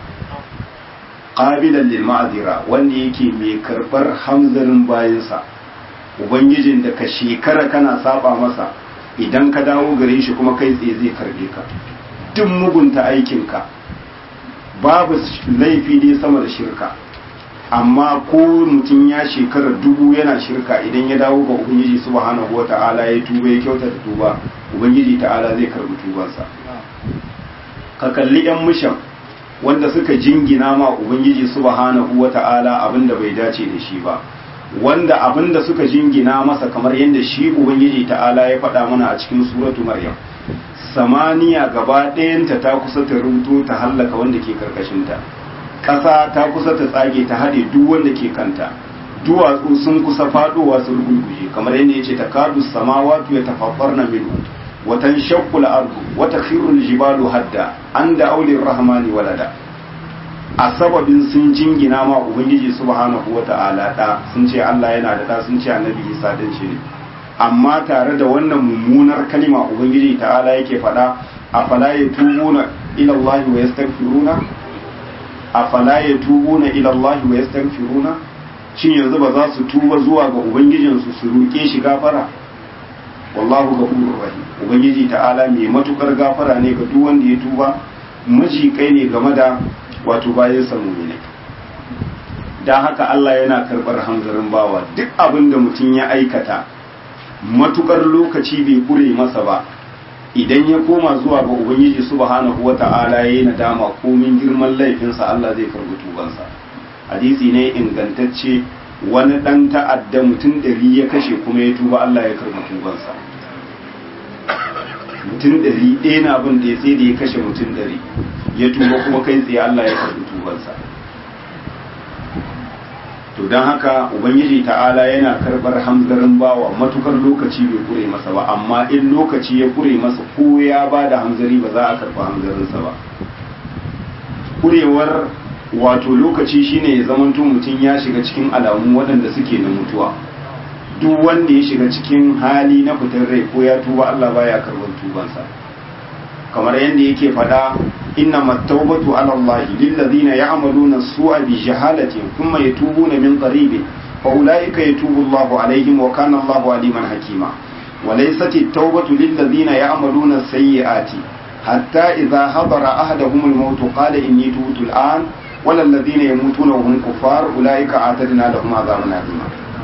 qabilan lil ma'zira wanda yake mai karbar hamzarin bayansa ubangijin da ka shekara kana saba masa idan ka dawo gare shi kuma kai tsaye zai karbe ka duk mugunta aikinka babu laifi ne sama da shirka amma ko mutum ya shekara dubu yana shirka idan ya dawo ga ubangiji subhanahu wa ta'ala ya tuba ya kyautata tuba ubangiji ta'ala zai karbi tubansa ka kalli yan mushan wanda suka jingina ma ubangiji subhanahu wa ta'ala abinda bai dace da shi ba wanda abinda suka jingina masa kamar yadda shi ubangiji ta'ala ya faɗa mana a cikin suratu maryam samaniya gaba ɗayanta ta kusa ta rubuto ta hallaka wanda ke karkashinta ƙasa ta kusa ta tsage ta haɗe duk wanda ke kanta duwatsu sun kusa faɗowa su rugurguje kamar yadda ya ce ta kadu samawatu ya tafaffar na minu watan shakkul ardu wata khirul jibalu hadda an da aulin rahmani walada a sababin sun jingina ma ubangiji subhanahu wa ta'ala da sun ce Allah yana da da sun ce annabi Isa dan shi ne amma tare da wannan mummunar kalima ubangiji ta'ala yake faɗa afala yatubuna ila Allah wa yastaghfiruna afala yatubuna ila Allah wa yastaghfiruna shin yanzu ba za su tuba zuwa ga ubangijinsu su roke shi gafara wallahu ghafurur rahim ubangiji ta'ala mai matukar gafara ne ga duk wanda ya tuba maji kai ne game da wato bayan samu ne dan haka Allah yana karbar hanzarin bawa duk abin da mutum ya aikata matukar lokaci bai kure masa ba idan ya koma zuwa ga ubangiji subhanahu wata'ala yayi nadama komin girman laifinsa Allah zai karbi tubansa hadisi ne ingantacce wani dan ta'adda mutum ɗari ya kashe kuma ya tuba Allah ya karbi tubansa mutum ɗari ɗaya na abin da ya sai da ya kashe mutum ɗari ya tuba kuma kai tsaye Allah ya karbi tubansa to don haka ubangiji ta'ala yana karbar hamzarin bawa matukar lokaci bai kure masa ba amma in lokaci ya kure masa ko ya ba da hamzari ba za a karba hamzarinsa ba kurewar wato lokaci shine ya zamanto mutum ya shiga cikin alamu waɗanda suke na mutuwa duk wanda ya shiga cikin hali na fitar rai ko ya tuba Allah baya karban tubansa kamar yadda yake faɗa inna mattaubatu ala Allah lillazina ya'maluna su'a bi jahalatin thumma yatubuna min qaribin fa ulaika yatubu Allahu alaihim wa kana Allahu aliman hakima wa laysat at-taubatu lillazina ya'maluna sayyi'ati hatta idha hadara ahaduhum al-maut qala inni tubtu al-an wala alladhina yamutuna wa hum kuffar ulaika a'tadna lahum adhaban alima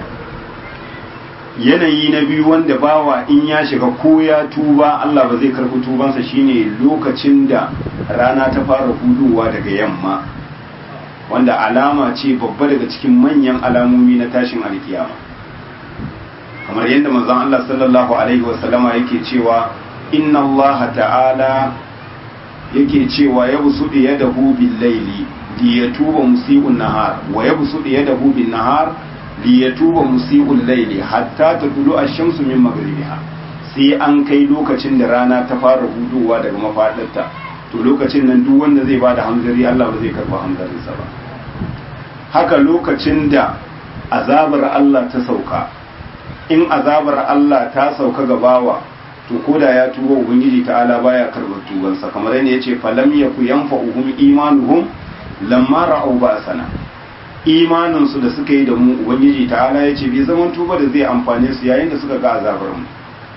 yanayi na biyu wanda bawa in ya shiga ko ya tuba Allah ba zai karɓi tubansa shine lokacin da rana ta fara huduwa daga yamma wanda alama ce babba daga cikin manyan alamomi na tashin alkiyama kamar yadda manzon Allah sallallahu alaihi wasallama yake cewa inna Allah ta'ala yake cewa ya busuɗi yadahu bil laili li yatuba musii'un nahar wa yabsuɗi yadahu bin nahar liyatuba musi'ul laili hatta tadulu ash-shamsu min maghribiha sai an kai lokacin da rana ta fara hudowa daga mafadarta to lokacin nan duk wanda zai bada hamzari Allah ba zai karba hamzarinsa ba haka lokacin da azabar Allah ta sauka in azabar Allah ta sauka ga bawa to koda ya tuba ubangiji ta'ala baya karbar tubansa kamar yadda yace falam yaku yanfa'uhum imanuhum lamma ra'aw ba'sana imaninsu da suka yi da mu ubangiji ta'ala ya ce bai zaman tuba da zai amfane su yayin da suka ga azabar mu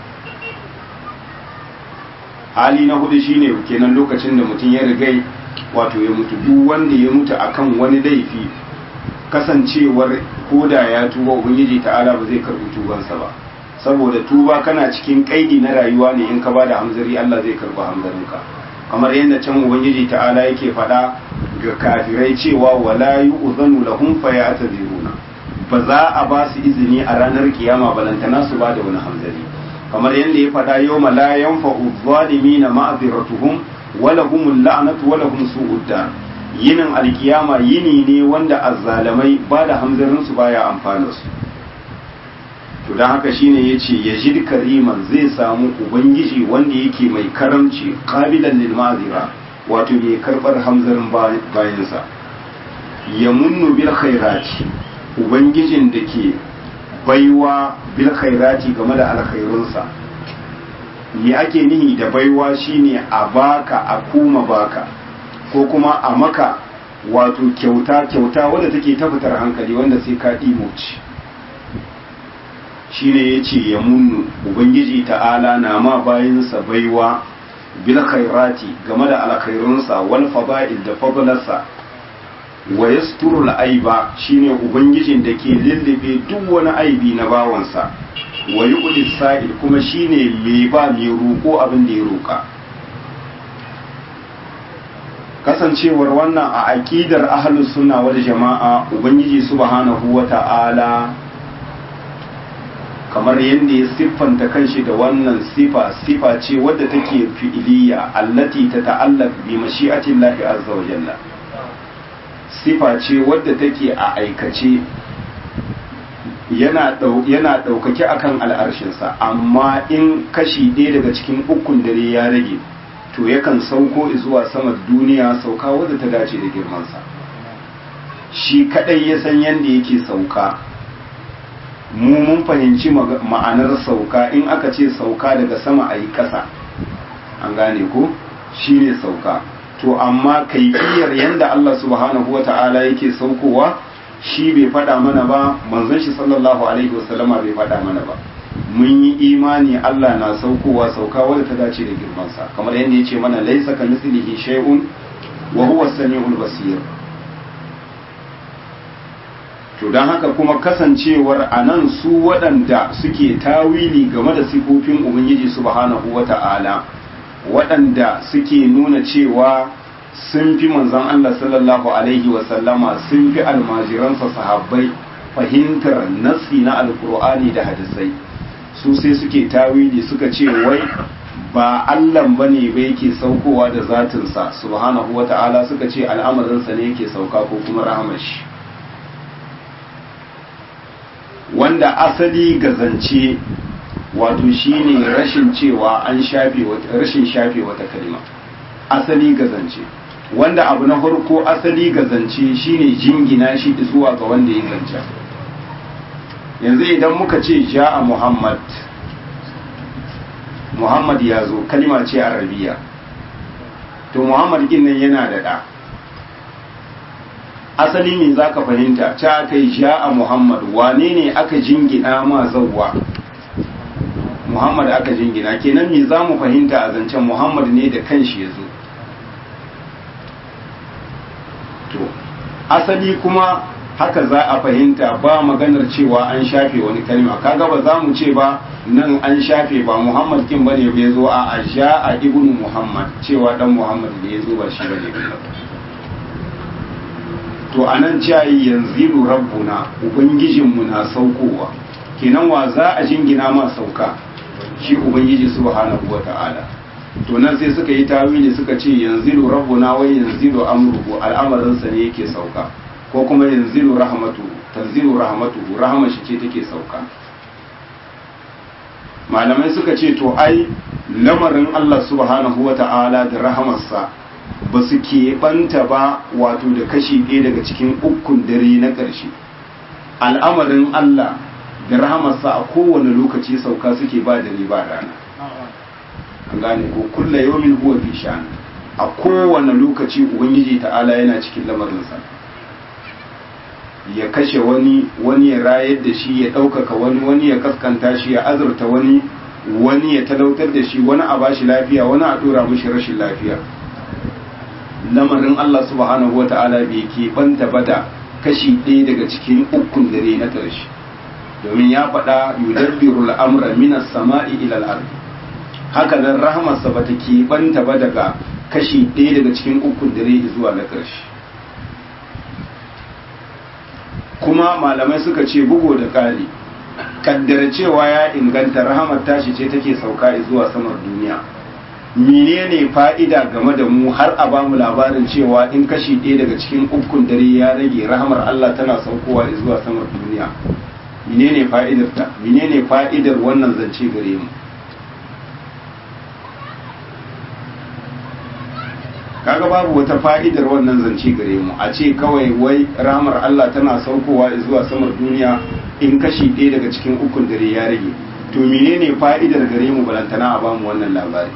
hali na hudu shine kenan lokacin da mutum ya rigai wato ya mutu duk wanda ya mutu akan wani laifi kasancewar koda ya tuba ubangiji ta'ala ba zai karbi tubansa ba saboda tuba kana cikin kaidi na rayuwa ne in ka bada hamzari Allah zai karba hamzarinka kamar yadda can ubangiji ta'ala yake faɗa ga kafirai cewa wala yu'zanu lahum fayataziruna ba za a ba su izini a ranar kiyama balantana su ba da wani hamzari kamar yadda ya faɗa yawma la yanfa'u zalimina ma'ziratuhum wala humul la'natu wala hum su'ud dar yinin alkiyama yini ne wanda azzalamai ba da hamzarin su baya amfana su to dan haka shine yace yajid kariman zai samu ubangiji wanda yake mai karamci qabilan lil ma'zira wato mai karɓar hamzarin bayansa ya munnu bil khairati ubangijin da ke baiwa bil khairati game da alkhairunsa me ake nihi da baiwa shine a baka a kuma baka ko kuma a maka wato kyauta kyauta wadda take ta fitar hankali wanda sai ka ɗimoci shine ya ce ya munnu ubangiji ta'ala na ma bayansa baiwa bil khairati game da alkhairunsa wal fada'il da fadlarsa wa yasturu aiba shine ubangijin da ke lullube duk wani aibi na bawansa wa yuqdi sa'il kuma shine mai ba mai roƙo abin da ya roƙa kasancewar wannan a aqidar ahlus sunna wal jama'a ubangiji subhanahu wata'ala kamar yadda ya siffanta kanshi da wannan sifa sifa ce wadda take fi'iliya allati ta ta'allaq bi mashi'atillahi azza wa jalla sifa ce wadda take a aikace yana yana daukake akan al'arshinsa amma in kashi ɗaya daga cikin ukun dare ya rage to yakan sauko zuwa sama duniya sauka wadda ta dace da girmansa shi kadai ya san yadda yake sauka mu mun fahimci ma'anar sauka in aka ce sauka daga sama a yi ƙasa an gane ko shi ne sauka to amma kaifiyar yadda Allah subhanahu wa ta'ala yake saukowa shi bai faɗa mana ba manzon shi sallallahu alaihi wasallama bai faɗa mana ba mun yi imani Allah na saukowa sauka wadda ta dace da girmansa kamar yadda ya ce mana laisa ka mislihi shay'un wa huwa samiul basir to don haka kuma kasancewar a nan su waɗanda suke tawili game da sifofin ubangiji subhanahu wa ta'ala waɗanda suke nuna cewa sun fi manzon Allah sallallahu alaihi wasallama sun fi almajiransa sahabbai fahimtar nassi na alkur'ani da hadisai su sai suke tawili suka ce wai ba Allahn ba ne ba yake saukowa da zatinsa subhanahu wa ta'ala suka ce al'amarinsa ne yake sauka ko kuma rahamashi wanda asali ga zance wato shine rashin cewa an shafe rashin shafe wata kalma asali ga zance wanda abu na farko asali ga zance shine jingina shi zuwa ga wanda ya zance yanzu idan muka ce ja'a muhammad muhammad ya zo kalma ce arabiya to muhammad din nan yana da da asali me za ka fahimta ta kai ja'a muhammad wane ne aka jingina ma zauwa muhammad aka jingina kenan me za mu fahimta a zancen muhammad ne da kanshi ya zo to asali kuma haka za a fahimta ba maganar cewa an shafe wani kalma kaga ba za mu ce ba nan an shafe ba muhammad kin bane ya zo a a ibnu muhammad cewa dan muhammad ne ya zo ba shi bane to a nan ciyayi yanzu rabbuna ubangijinmu na saukowa kenan wa za a jingina ma sauka shi ubangiji subhanahu wa ta'ala to nan sai suka yi tawili suka ce yanzu rabbuna wai yanzu amruhu al'amarinsa ne yake sauka ko kuma yanzu rahmatu tanzilu rahmatu rahmar shi ce take sauka malamai suka ce to ai lamarin Allah subhanahu wa ta'ala da rahamarsa ba su keɓanta ba wato da kashi ɗaya daga cikin ukun dare na ƙarshe al'amarin Allah da rahamarsa a kowane lokaci sauka suke ba dare ba rana an gane ko kulla yawmin huwa fi sha'an a kowane lokaci ubangiji ta'ala yana cikin lamarinsa ya kashe wani wani ya rayar da shi ya ɗaukaka wani wani ya kaskanta shi ya azurta wani wani ya talautar da shi wani a bashi lafiya wani a ɗora mishi rashin lafiya lamarin Allah subhanahu wa ta'ala bai ke banta bada kashi ɗaya daga cikin ukun dare na ƙarshe domin ya faɗa yudabbiru al'amra minas sama'i ila al-ardi haka nan rahamarsa bata ke banta ba daga kashi ɗaya daga cikin ukun dare zuwa na ƙarshe kuma malamai suka ce bugo da ƙari kaddara cewa ya inganta rahamar tashi ce take sauka zuwa samar duniya menene fa'ida game da mu har a bamu labarin cewa in kashi ɗaya daga cikin ukun dare ya rage rahamar Allah tana saukowa zuwa samar duniya menene fa'idar ta menene fa'idar wannan zance gare mu kaga babu wata fa'idar wannan zance gare mu a ce kawai wai ramar Allah tana saukowa zuwa samar duniya in kashi ɗaya daga cikin ukun dare ya rage to menene fa'idar gare mu balantana a bamu wannan labari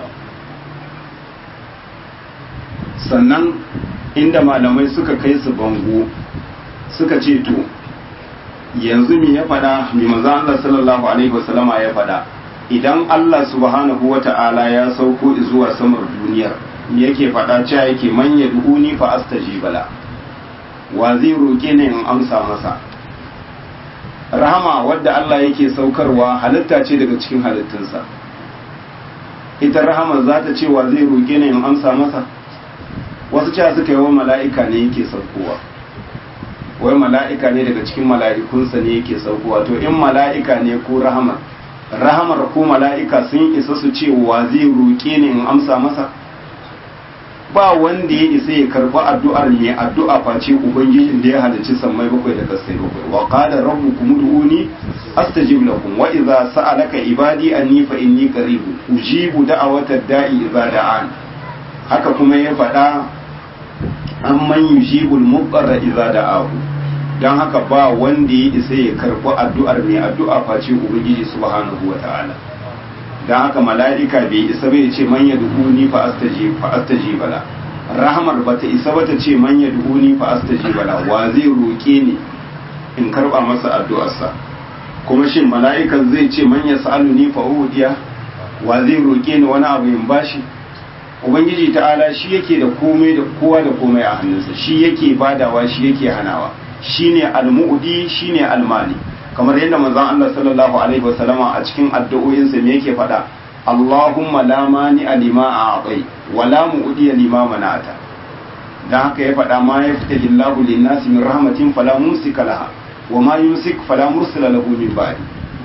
sannan inda malamai suka kai su bango suka ce to yanzu me ya faɗa mai manzo Allah sallallahu alaihi wasallama ya faɗa idan Allah subhanahu wata'ala ya sauko zuwa samar duniyar me yake faɗa cewa yake man yad'uni fa astajiba la wa zai roke ni in amsa masa rahama wadda Allah yake saukarwa halitta ce daga cikin halittunsa ita rahama za ta ce wa zai roke ni in amsa masa wasu cewa suka yi wa mala'ika ne yake saukowa wai mala'ika ne daga cikin mala'ikunsa ne yake saukowa to in mala'ika ne ko rahamar rahamar ko mala'ika sun isa su ce wa zai roƙe ni in amsa masa ba wanda ya isa ya karɓi addu'ar mai addu'a face ubangijin da ya halicci sammai bakwai da kasai bakwai wa qala rabbukum ud'uni astajib lakum wa idza sa'alaka ibadi anni fa inni qarib ujibu da'awata da'i idza da'an haka kuma ya faɗa amman yujibul muqarra idza da'ahu dan haka ba wanda ya isa ya karɓi addu'ar mai addu'a face ubangiji subhanahu wata'ala dan haka mala'ika bai isa bai ce man yad'uni fa astajib fa astajib la rahmar bata isa bata ce man yad'uni fa astajib la wa zai roke ni in karba masa addu'arsa kuma shin mala'ikan zai ce man yas'aluni fa udiya wa zai roke ni wani abu in bashi ubangiji ta'ala shi yake da komai da kowa da komai a hannunsa shi yake badawa shi yake hanawa shine al-mu'di shine al-mali kamar yadda manzon Allah sallallahu alaihi wasallama a cikin addu'o'insa me yake faɗa Allahumma la mani alima a'tai wa la mu'di lima manata dan haka ya faɗa ma yaftahi Allahu lin-nasi min rahmatin fala mumsika laha wa ma yumsik fala mursila lahu min ba'di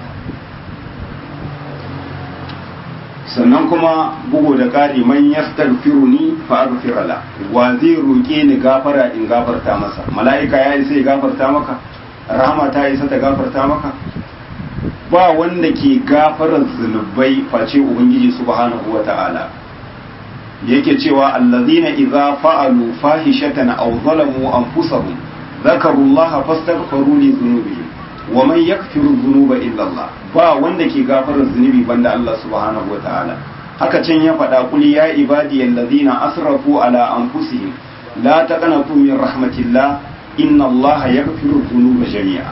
sannan kuma bugu da ƙari man yastaghfiruni fa aghfir la wa zai roke ni gafara in gafarta masa mala'ika ya isa ya gafarta maka rahama ta isa ta gafarta maka ba wanda ke gafarar zunubai face ubangiji subhanahu wata'ala yake cewa allazina idza fa'alu fahishatan aw zalamu anfusahum dhakaru allaha fastaghfiru li dhunubihim wa man yakfiru dhunuba illa Allah ba wanda ke gafarar zunubi banda Allah subhanahu wa ta'ala haka can ya faɗa kul ya ibadi allazina asrafu ala anfusihim la taqnatu min rahmatillah inna Allah yaghfiru dhunuba jami'a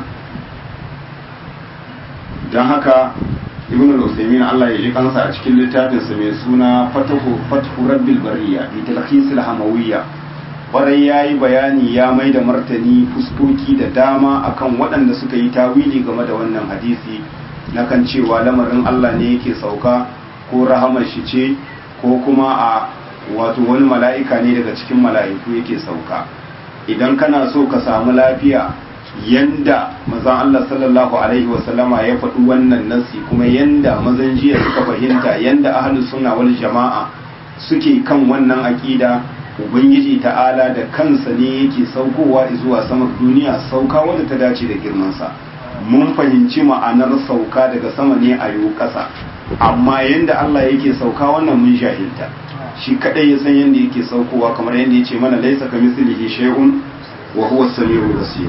dan haka ibn al-usaymin Allah ya ji kansa a cikin littafin sa mai suna fatahu fathu rabbil bariya bi talkhis al-hamawiyya kwarai ya yi bayani ya mai da martani fuskoki da dama akan waɗanda suka yi tawili game da wannan hadisi na kan cewa lamarin Allah ne yake sauka ko rahamar shi ce ko kuma a wato wani mala'ika ne daga cikin mala'iku yake sauka idan kana so ka samu lafiya yanda mazan Allah sallallahu alaihi wasallama ya faɗi wannan nasi kuma yanda mazan jiya suka fahimta yanda ahlus sunna wal jama'a suke kan wannan aƙida ubangiji ta'ala da kansa ne yake saukowa zuwa sama duniya sauka wadda ta dace da girmansa mun fahimci ma'anar sauka daga sama ne a yau ƙasa amma yadda Allah yake sauka wannan mun jahilta shi kadai ya san yadda yake saukowa kamar yadda ya ce mana laisa ka mislihi shay'un wa huwa samiu basir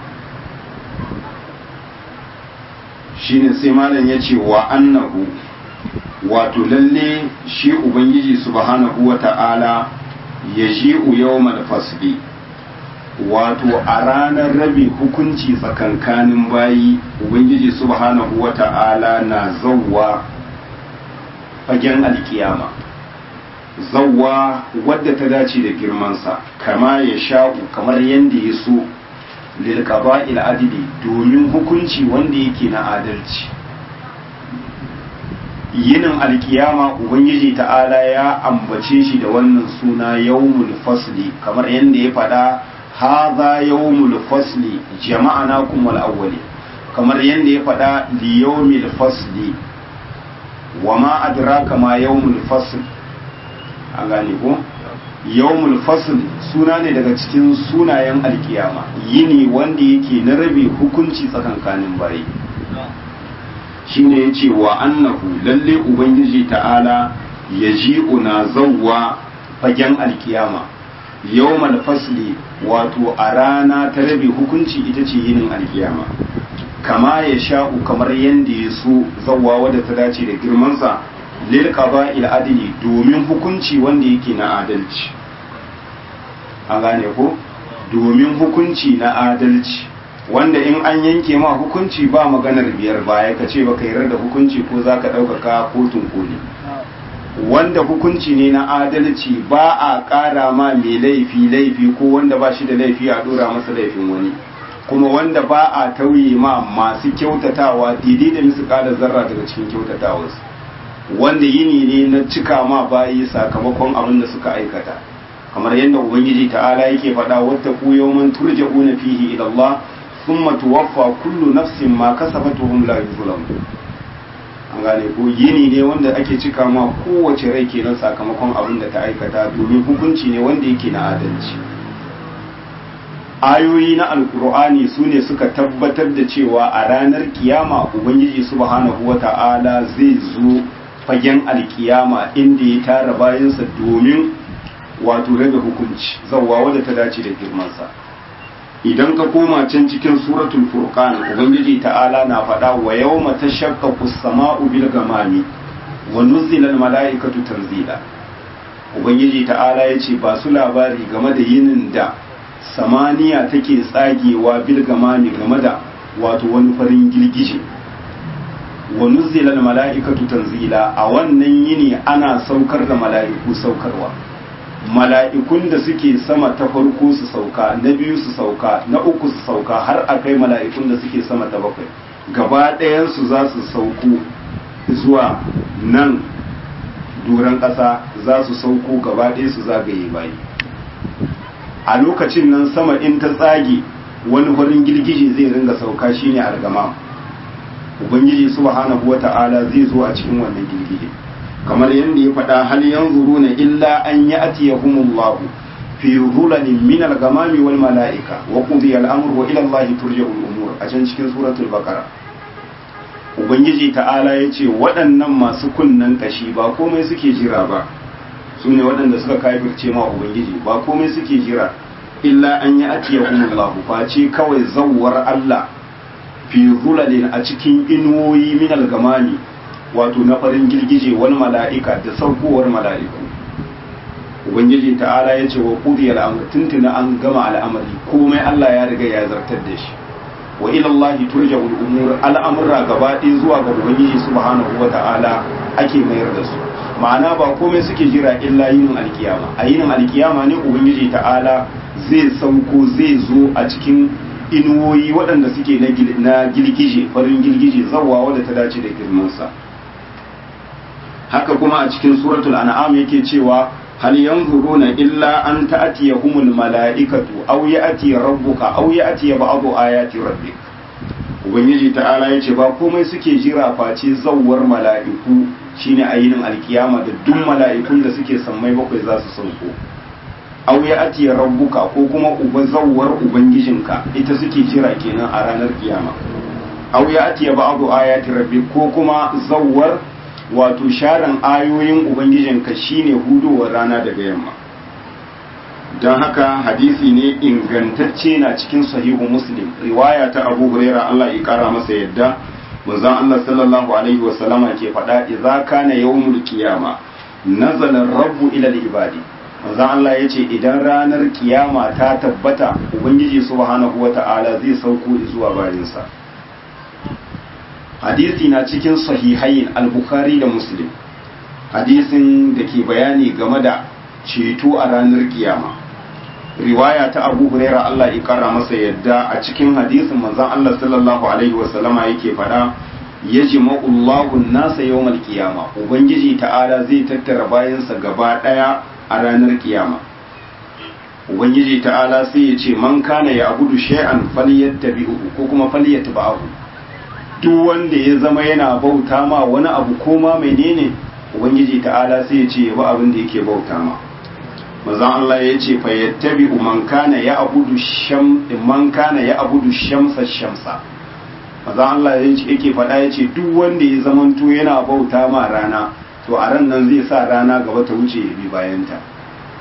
shine sai malam ya ce wa annahu wato lalle shi ubangiji subhanahu wa ta'ala ya ji'u yawmal fasli wato a ranar rabe hukunci tsakankanin bayi ubangiji subhanahu wa ta'ala na zawwa fagen alkiyama zawwa wadda ta dace da girmansa kama ya sha'u kamar yadda ya so lilkaba adili domin hukunci wanda yake na adalci yinin alkiyama ubangiji ta'ala ya ambace shi da wannan suna yawmul fasli kamar yadda ya faɗa haza yawmul fasli jama'ana kuma awwali kamar yadda ya faɗa li yawmil fasli wa ma adraka ma yawmul fasl an gane ko yawmul fasl suna ne daga cikin sunayen alkiyama yini wanda yake na rabe hukunci tsakankanin bayi shine ya ce wa annahu lalle ubangiji ta'ala ya ji una zawwa fagen alkiyama yawmal fasli wato a rana ta rabe hukunci ita ce yinin alkiyama kama ya sha'u kamar yadda ya so zawwa wadda ta dace da girmansa lil qada'il adli domin hukunci wanda yake na adalci an gane ko domin hukunci na adalci wanda in an yanke ma hukunci ba maganar biyar baya ka ce baka yarda da hukunci ko zaka ɗaukaka kotun koli wanda hukunci ne na adalci ba a ƙara ma mai laifi laifi ko wanda ba shi da laifi a ɗora masa laifin wani kuma wanda ba a tauye ma masu kyautatawa daidai da musu ƙara zarra daga cikin kyautatawarsu wanda yini ne na cika ma bayi sakamakon abin da suka aikata kamar yadda ubangiji ta'ala yake faɗa wata ku yawman turja'una fihi ila Allah thumma tuwaffa kullu nafsin ma kasabat wa hum la yuzlamun an gane ko yini ne wanda ake cika ma kowace rai kenan sakamakon abin da ta aikata domin hukunci ne wanda yake na adalci ayoyi na alkur'ani su ne suka tabbatar da cewa a ranar kiyama ubangiji subhanahu wata'ala zai zo fagen alkiyama inda ya tara bayansa domin wato rabe hukunci zawwa wadda ta dace da girmansa idan ka koma can cikin suratul furqan ubangiji ta'ala na faɗa wa yawma tashaqqaqu as-sama'u bil gamami wa nuzila al-mala'ikatu tanzila ubangiji ta'ala yace ba su labari game da yinin da samaniya take tsagewa bil gamami game da wato wani farin girgije wa nuzila al-mala'ikatu tanzila a wannan yini ana saukar da mala'iku saukarwa mala'ikun da suke sama ta farko su sauka na biyu su sauka na uku su sauka har a kai mala'ikun da suke sama ta bakwai gaba ɗayansu za su sauko zuwa nan doron ƙasa za su sauko gaba ɗaya su zagaye bayi a lokacin nan sama in ta tsage wani farin girgije zai ringa sauka shine algama ubangiji subhanahu wata'ala zai zo a cikin wannan girgije kamar yadda ya faɗa hal yanzuruna illa an ya'tiyahumullahu fi dhulalin min al-ghamami wal mala'ika wa qudiya al-amru wa ila Allah turja'u al-umur a can cikin suratul baqara ubangiji ta'ala yace waɗannan masu kunnan kashi ba komai suke jira ba su ne waɗanda suka kafirce ma ubangiji ba komai suke jira illa an ya'tiyahumullahu face kawai zawwar Allah fi dhulalin a cikin inuwoyi min al-ghamami wato na farin girgije wani mala'ika da saukowar mala'iku ubangiji ta'ala ya ce wa kudi al'amur tuntuna an gama al'amari komai Allah ya riga ya zartar da shi wa ilallahi turja umur al'amurra gaba ɗaya zuwa ga ubangiji subhanahu wa ta'ala ake mayar da su ma'ana ba komai suke jira illa yinin alkiyama a yinin alkiyama ne ubangiji ta'ala zai sauko zai zo a cikin inuwoyi waɗanda suke na girgije farin girgije zawwa wadda ta dace da girmansa haka kuma a cikin suratul an'am yake cewa hal yanzuruna illa an ta'tiyahumul mala'ikatu aw ya'ti rabbuka aw ya'ti ba'du ayati rabbik ubangiji ta'ala yace ba komai suke jira face zawwar mala'iku shine ayinin alkiyama da duk mala'ikun da suke sammai bakwai za su sauko aw ya'ti rabbuka ko kuma uba zawwar ubangijinka ita suke jira kenan a ranar kiyama aw ya'ti ba'du ayati rabbik ko kuma zawwar wato sharan ayoyin ubangijinka shine hudowar rana daga yamma don haka hadisi ne ingantacce na cikin sahihu muslim riwaya ta abu huraira Allah ya kara masa yadda manzon Allah sallallahu alaihi wa sallama ke faɗa idza kana yawmul qiyama nazala rabbu ila al-ibadi manzon Allah yace idan ranar kiyama ta tabbata ubangiji subhanahu wata'ala zai sauko zuwa bayinsa hadisi na cikin sahihain al-bukhari da muslim hadisin da ke bayani game da ceto a ranar kiyama riwaya ta abu huraira Allah ya kara masa yadda a cikin hadisin manzon Allah sallallahu alaihi wasallama yake fada yajma'u Allahu an-nasa yawmal qiyama ubangiji ta'ala zai tattara bayansa gaba daya a ranar kiyama ubangiji ta'ala sai ya ce man kana ya abudu shay'an falyattabi'u ko kuma falyatba'u duk wanda ya zama yana bauta ma wani abu ko ma menene ubangiji ta'ala sai ya ce ya bi abin da yake bauta ma manzon Allah ya ce fa yattabi'u man kana ya abudu sham man kana ya abudu shamsa shamsa manzon Allah ya ce yake faɗa ya ce duk wanda ya zamanto yana bauta ma rana to a ran nan zai sa rana gaba ta wuce ya bi bayanta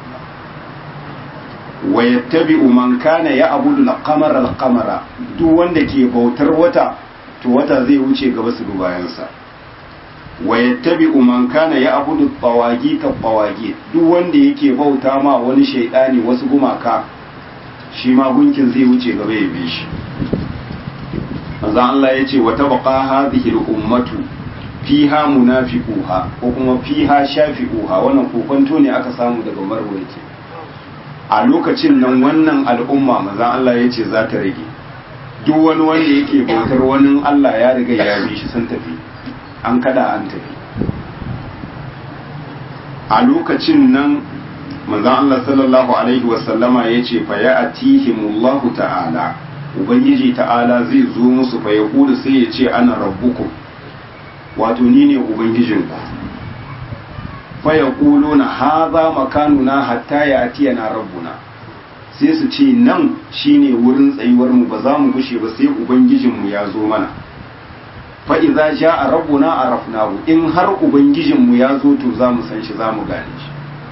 wa yattabi'u man kana ya'budu al-qamara al-qamara duk wanda ke bautar wata to wata zai wuce gaba su bayansa wa yattabi'u man kana ya'budu at-tawagit at-tawagit duk wanda yake bauta ma wani shaydani wasu gumaka shi ma gunkin zai wuce gaba ya bi shi manzo Allah yace wa tabqa hadhihi al-ummatu fiha munafiquha ko kuma fiha shafi'uha wannan kokonto ne aka samu daga marwaye a lokacin nan wannan al'umma manzan Allah ya ce za ta rage duk wani wanda yake bautar wani Allah ya riga ya bi shi sun tafi an kada an tafi a lokacin nan manzan Allah sallallahu alaihi wasallama ya ce fa ya atihimullahu ta'ala ubangiji ta'ala zai zo musu fa ya kudu sai ya ce ana rabbukum wato ni ne ubangijinku faya kulo na haza makanuna hatta ya atiya na rabbuna sai su ce nan shine wurin tsayuwar mu ba za mu gushe ba sai ubangijinmu ya zo mana fa idza jaa rabbuna arafnahu in har ubangijinmu ya zo to za mu san shi za mu gane shi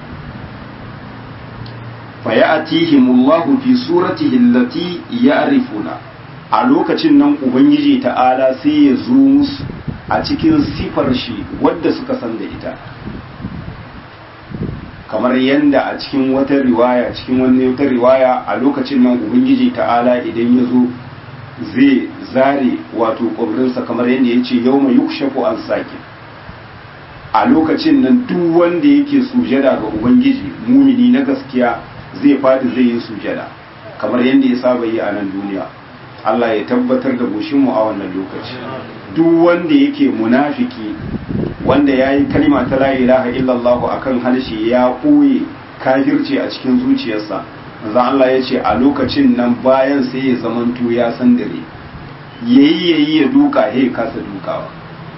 fa ya'tihimullahu fi suratihi allati ya'rifuna a lokacin nan ubangiji ta'ala sai ya zo musu a cikin sifar shi wadda suka san da ita kamar yadda a cikin wata riwaya cikin wani wata riwaya a lokacin nan ubangiji ta'ala idan ya zo zai zare wato ƙwabrinsa kamar yadda ya ce yau mai yukshafu an sake a lokacin nan duk wanda yake sujada ga ubangiji mumini na gaskiya zai faɗi zai yi sujada kamar yadda ya saba yi a nan duniya Allah ya tabbatar da goshinmu a wannan lokaci duk wanda yake munafiki wanda ya yi kalima ta la ilaha illallah a kan harshe ya ɓoye kafirci a cikin zuciyarsa manzo Allah ya ce a lokacin nan bayan sai ya zamanto ya san dare yayi yayi ya duka he kasa dukawa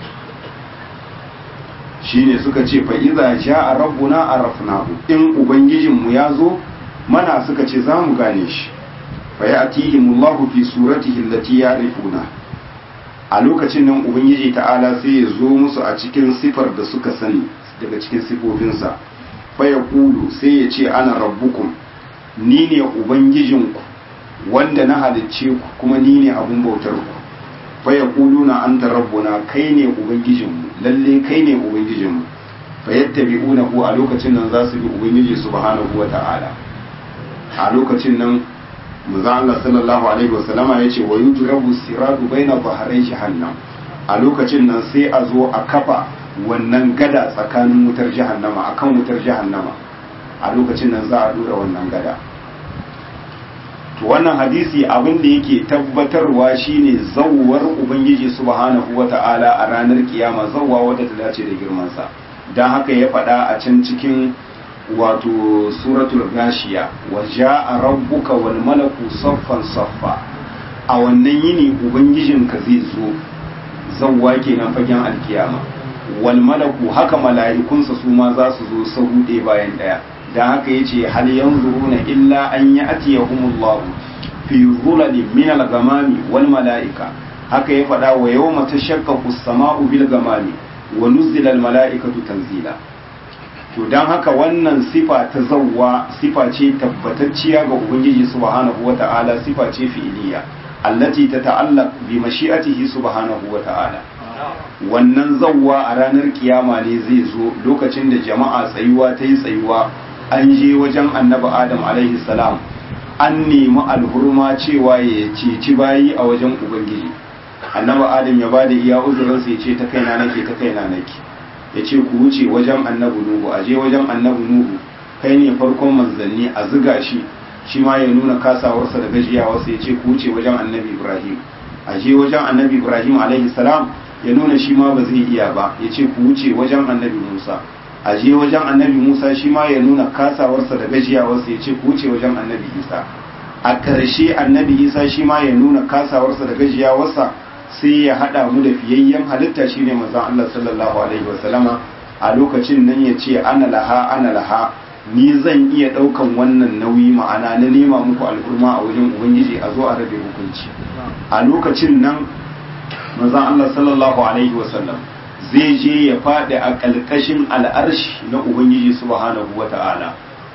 shine suka ce fa iza jaa rabbuna arafnahu in ubangijinmu ya zo mana suka ce za mu gane shi fa ya'tihimullahu fi suratihi allati ya'rifuna a lokacin nan ubangiji ta'ala sai ya zo musu a cikin sifar da suka sani daga cikin sifofinsa faya kulu sai ya ce ana rabbukum ni ne ubangijinku wanda na halicce ku kuma ni ne abun bautar ku faya kulu na an rabbuna kai ne ubangijinmu lalle kai ne ubangijinmu fa yattabi'una ku a lokacin nan za su bi ubangiji subhanahu wa ta'ala a lokacin nan manzo Allah sallallahu alaihi wasallama yace wa yudrabu siratu baina bahrai jahannam a lokacin nan sai a zo a kafa wannan gada tsakanin wutar jahannama akan wutar jahannama a lokacin nan za a dora wannan gada to wannan hadisi abin da yake tabbatarwa shine zawwar ubangiji subhanahu wata'ala a ranar kiyama zawwa wadda ta dace da girman sa dan haka ya faɗa a can cikin wato suratul gashiya wa ja'a rabbuka wal malaku saffan saffa a wannan yini ubangijinka zai zo zawwa kenan fagen alkiyama wal malaku haka mala'ikunsa su ma za su zo sahu ɗaya bayan ɗaya da haka yace hal yanzuruna illa an ya'tiyahumullahu fi dhulalin min al-ghamami wal mala'ika haka ya faɗa wa yawma tashaqqaqu as-sama'u bil ghamami wa nuzila al-mala'ikatu tanzila to dan haka wannan sifa ta zawwa sifa ce tabbatacciya ga ubangiji subhanahu wata'ala sifa ce fi'iliya allati tata'allaq bi mashi'atihi subhanahu wata'ala wannan zawwa a ranar kiyama ne zai zo lokacin da jama'a tsayuwa ta yi tsayuwa an je wajen annabi adam alaihi salam an nemi alhurma cewa ya ceci bayi a wajen ubangiji annabi adam ya bada iya uzurinsa ya ce ta kaina nake ta kaina nake ya ce ku wuce wajen annabi nuhu a je wajen annabi nuhu kai ne farkon manzanni a ziga shi shi ma ya nuna kasawarsa da gajiyawarsa ya ce ku wuce wajen annabi ibrahim a je wajen annabi ibrahim alaihi salam ya nuna shi ma ba zai iya ba ya ce ku wuce wajen annabi musa a je wajen annabi musa shi ma ya nuna kasawarsa da gajiyawarsa ya ce ku wuce wajen annabi isa a ƙarshe annabi isa shi ma ya nuna kasawarsa da gajiyawarsa sai ya haɗa mu da fiyayyen halitta shine manzon Allah sallallahu alaihi wasallama a lokacin nan ya ce ana laha ana laha ni zan iya ɗaukan wannan nauyi ma'ana na nema muku al'umma a wajen ubangiji a zo a rabe hukunci a lokacin nan manzon Allah sallallahu alaihi wasallam zai je ya faɗi a ƙalƙashin al'arshi na ubangiji subhanahu wata'ala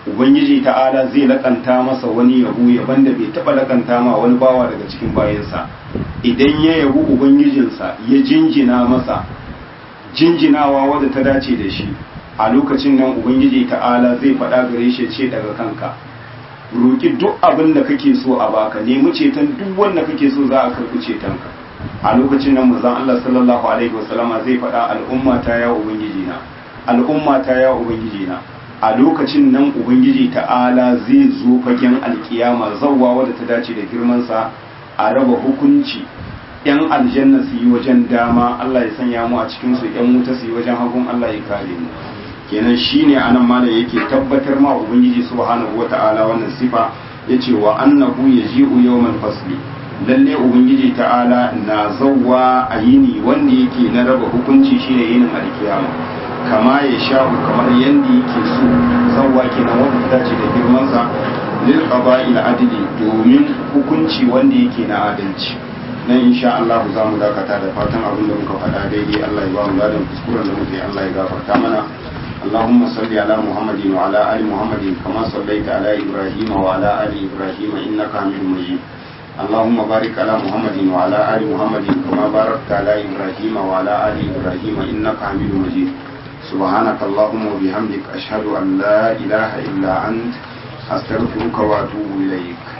ubangiji ta'ala zai lakanta masa wani yabo yaban da bai taba lakanta ma wani bawa daga cikin bayansa idan ya yabu ubangijinsa ya jinjina masa jinjinawa wadda ta dace da shi a lokacin nan ubangiji ta'ala zai faɗa gare shi ce daga kanka roki duk abin da kake so a baka nemi ceton duk wanda kake so za a karɓi cetonka a lokacin nan manzon Allah sallallahu alaihi wasallama zai faɗa al'umma ta ya ubangiji na al'umma ta ya ubangiji na a lokacin nan ubangiji ta'ala zai zo fagen alkiyama zawwa wadda ta dace da girmansa a raba hukunci yan aljanna su yi wajen dama Allah ya sanya mu a cikin su yan wuta su yi wajen hagun Allah ya kare mu kenan shine anan malam yake tabbatar ma ubangiji subhanahu wata'ala wannan sifa yace wa annahu yaji'u yawmal fasli lalle ubangiji ta'ala na zawwa a yini wanda yake na raba hukunci shine yinin alkiyama kama ya sha'u kamar yadda yake so zawwa kenan wanda ta dace da girmansa lil qaba'il adli domin hukunci wanda yake na adalci nan insha Allah za mu dakata da fatan abin da muka faɗa daidai Allah ya ba mu ladan kuskuren da muke Allah ya gafarta mana اللهم صل على محمد وعلى آل محمد كما صليت على إبراهيم وعلى آل إبراهيم إنك حميد مجيد اللهم بارك على محمد وعلى آل محمد كما باركت على إبراهيم وعلى آل إبراهيم إنك حميد مجيد سبحانك اللهم وبحمدك أشهد أن لا إله إلا أنت أستغفرك وأتوب إليك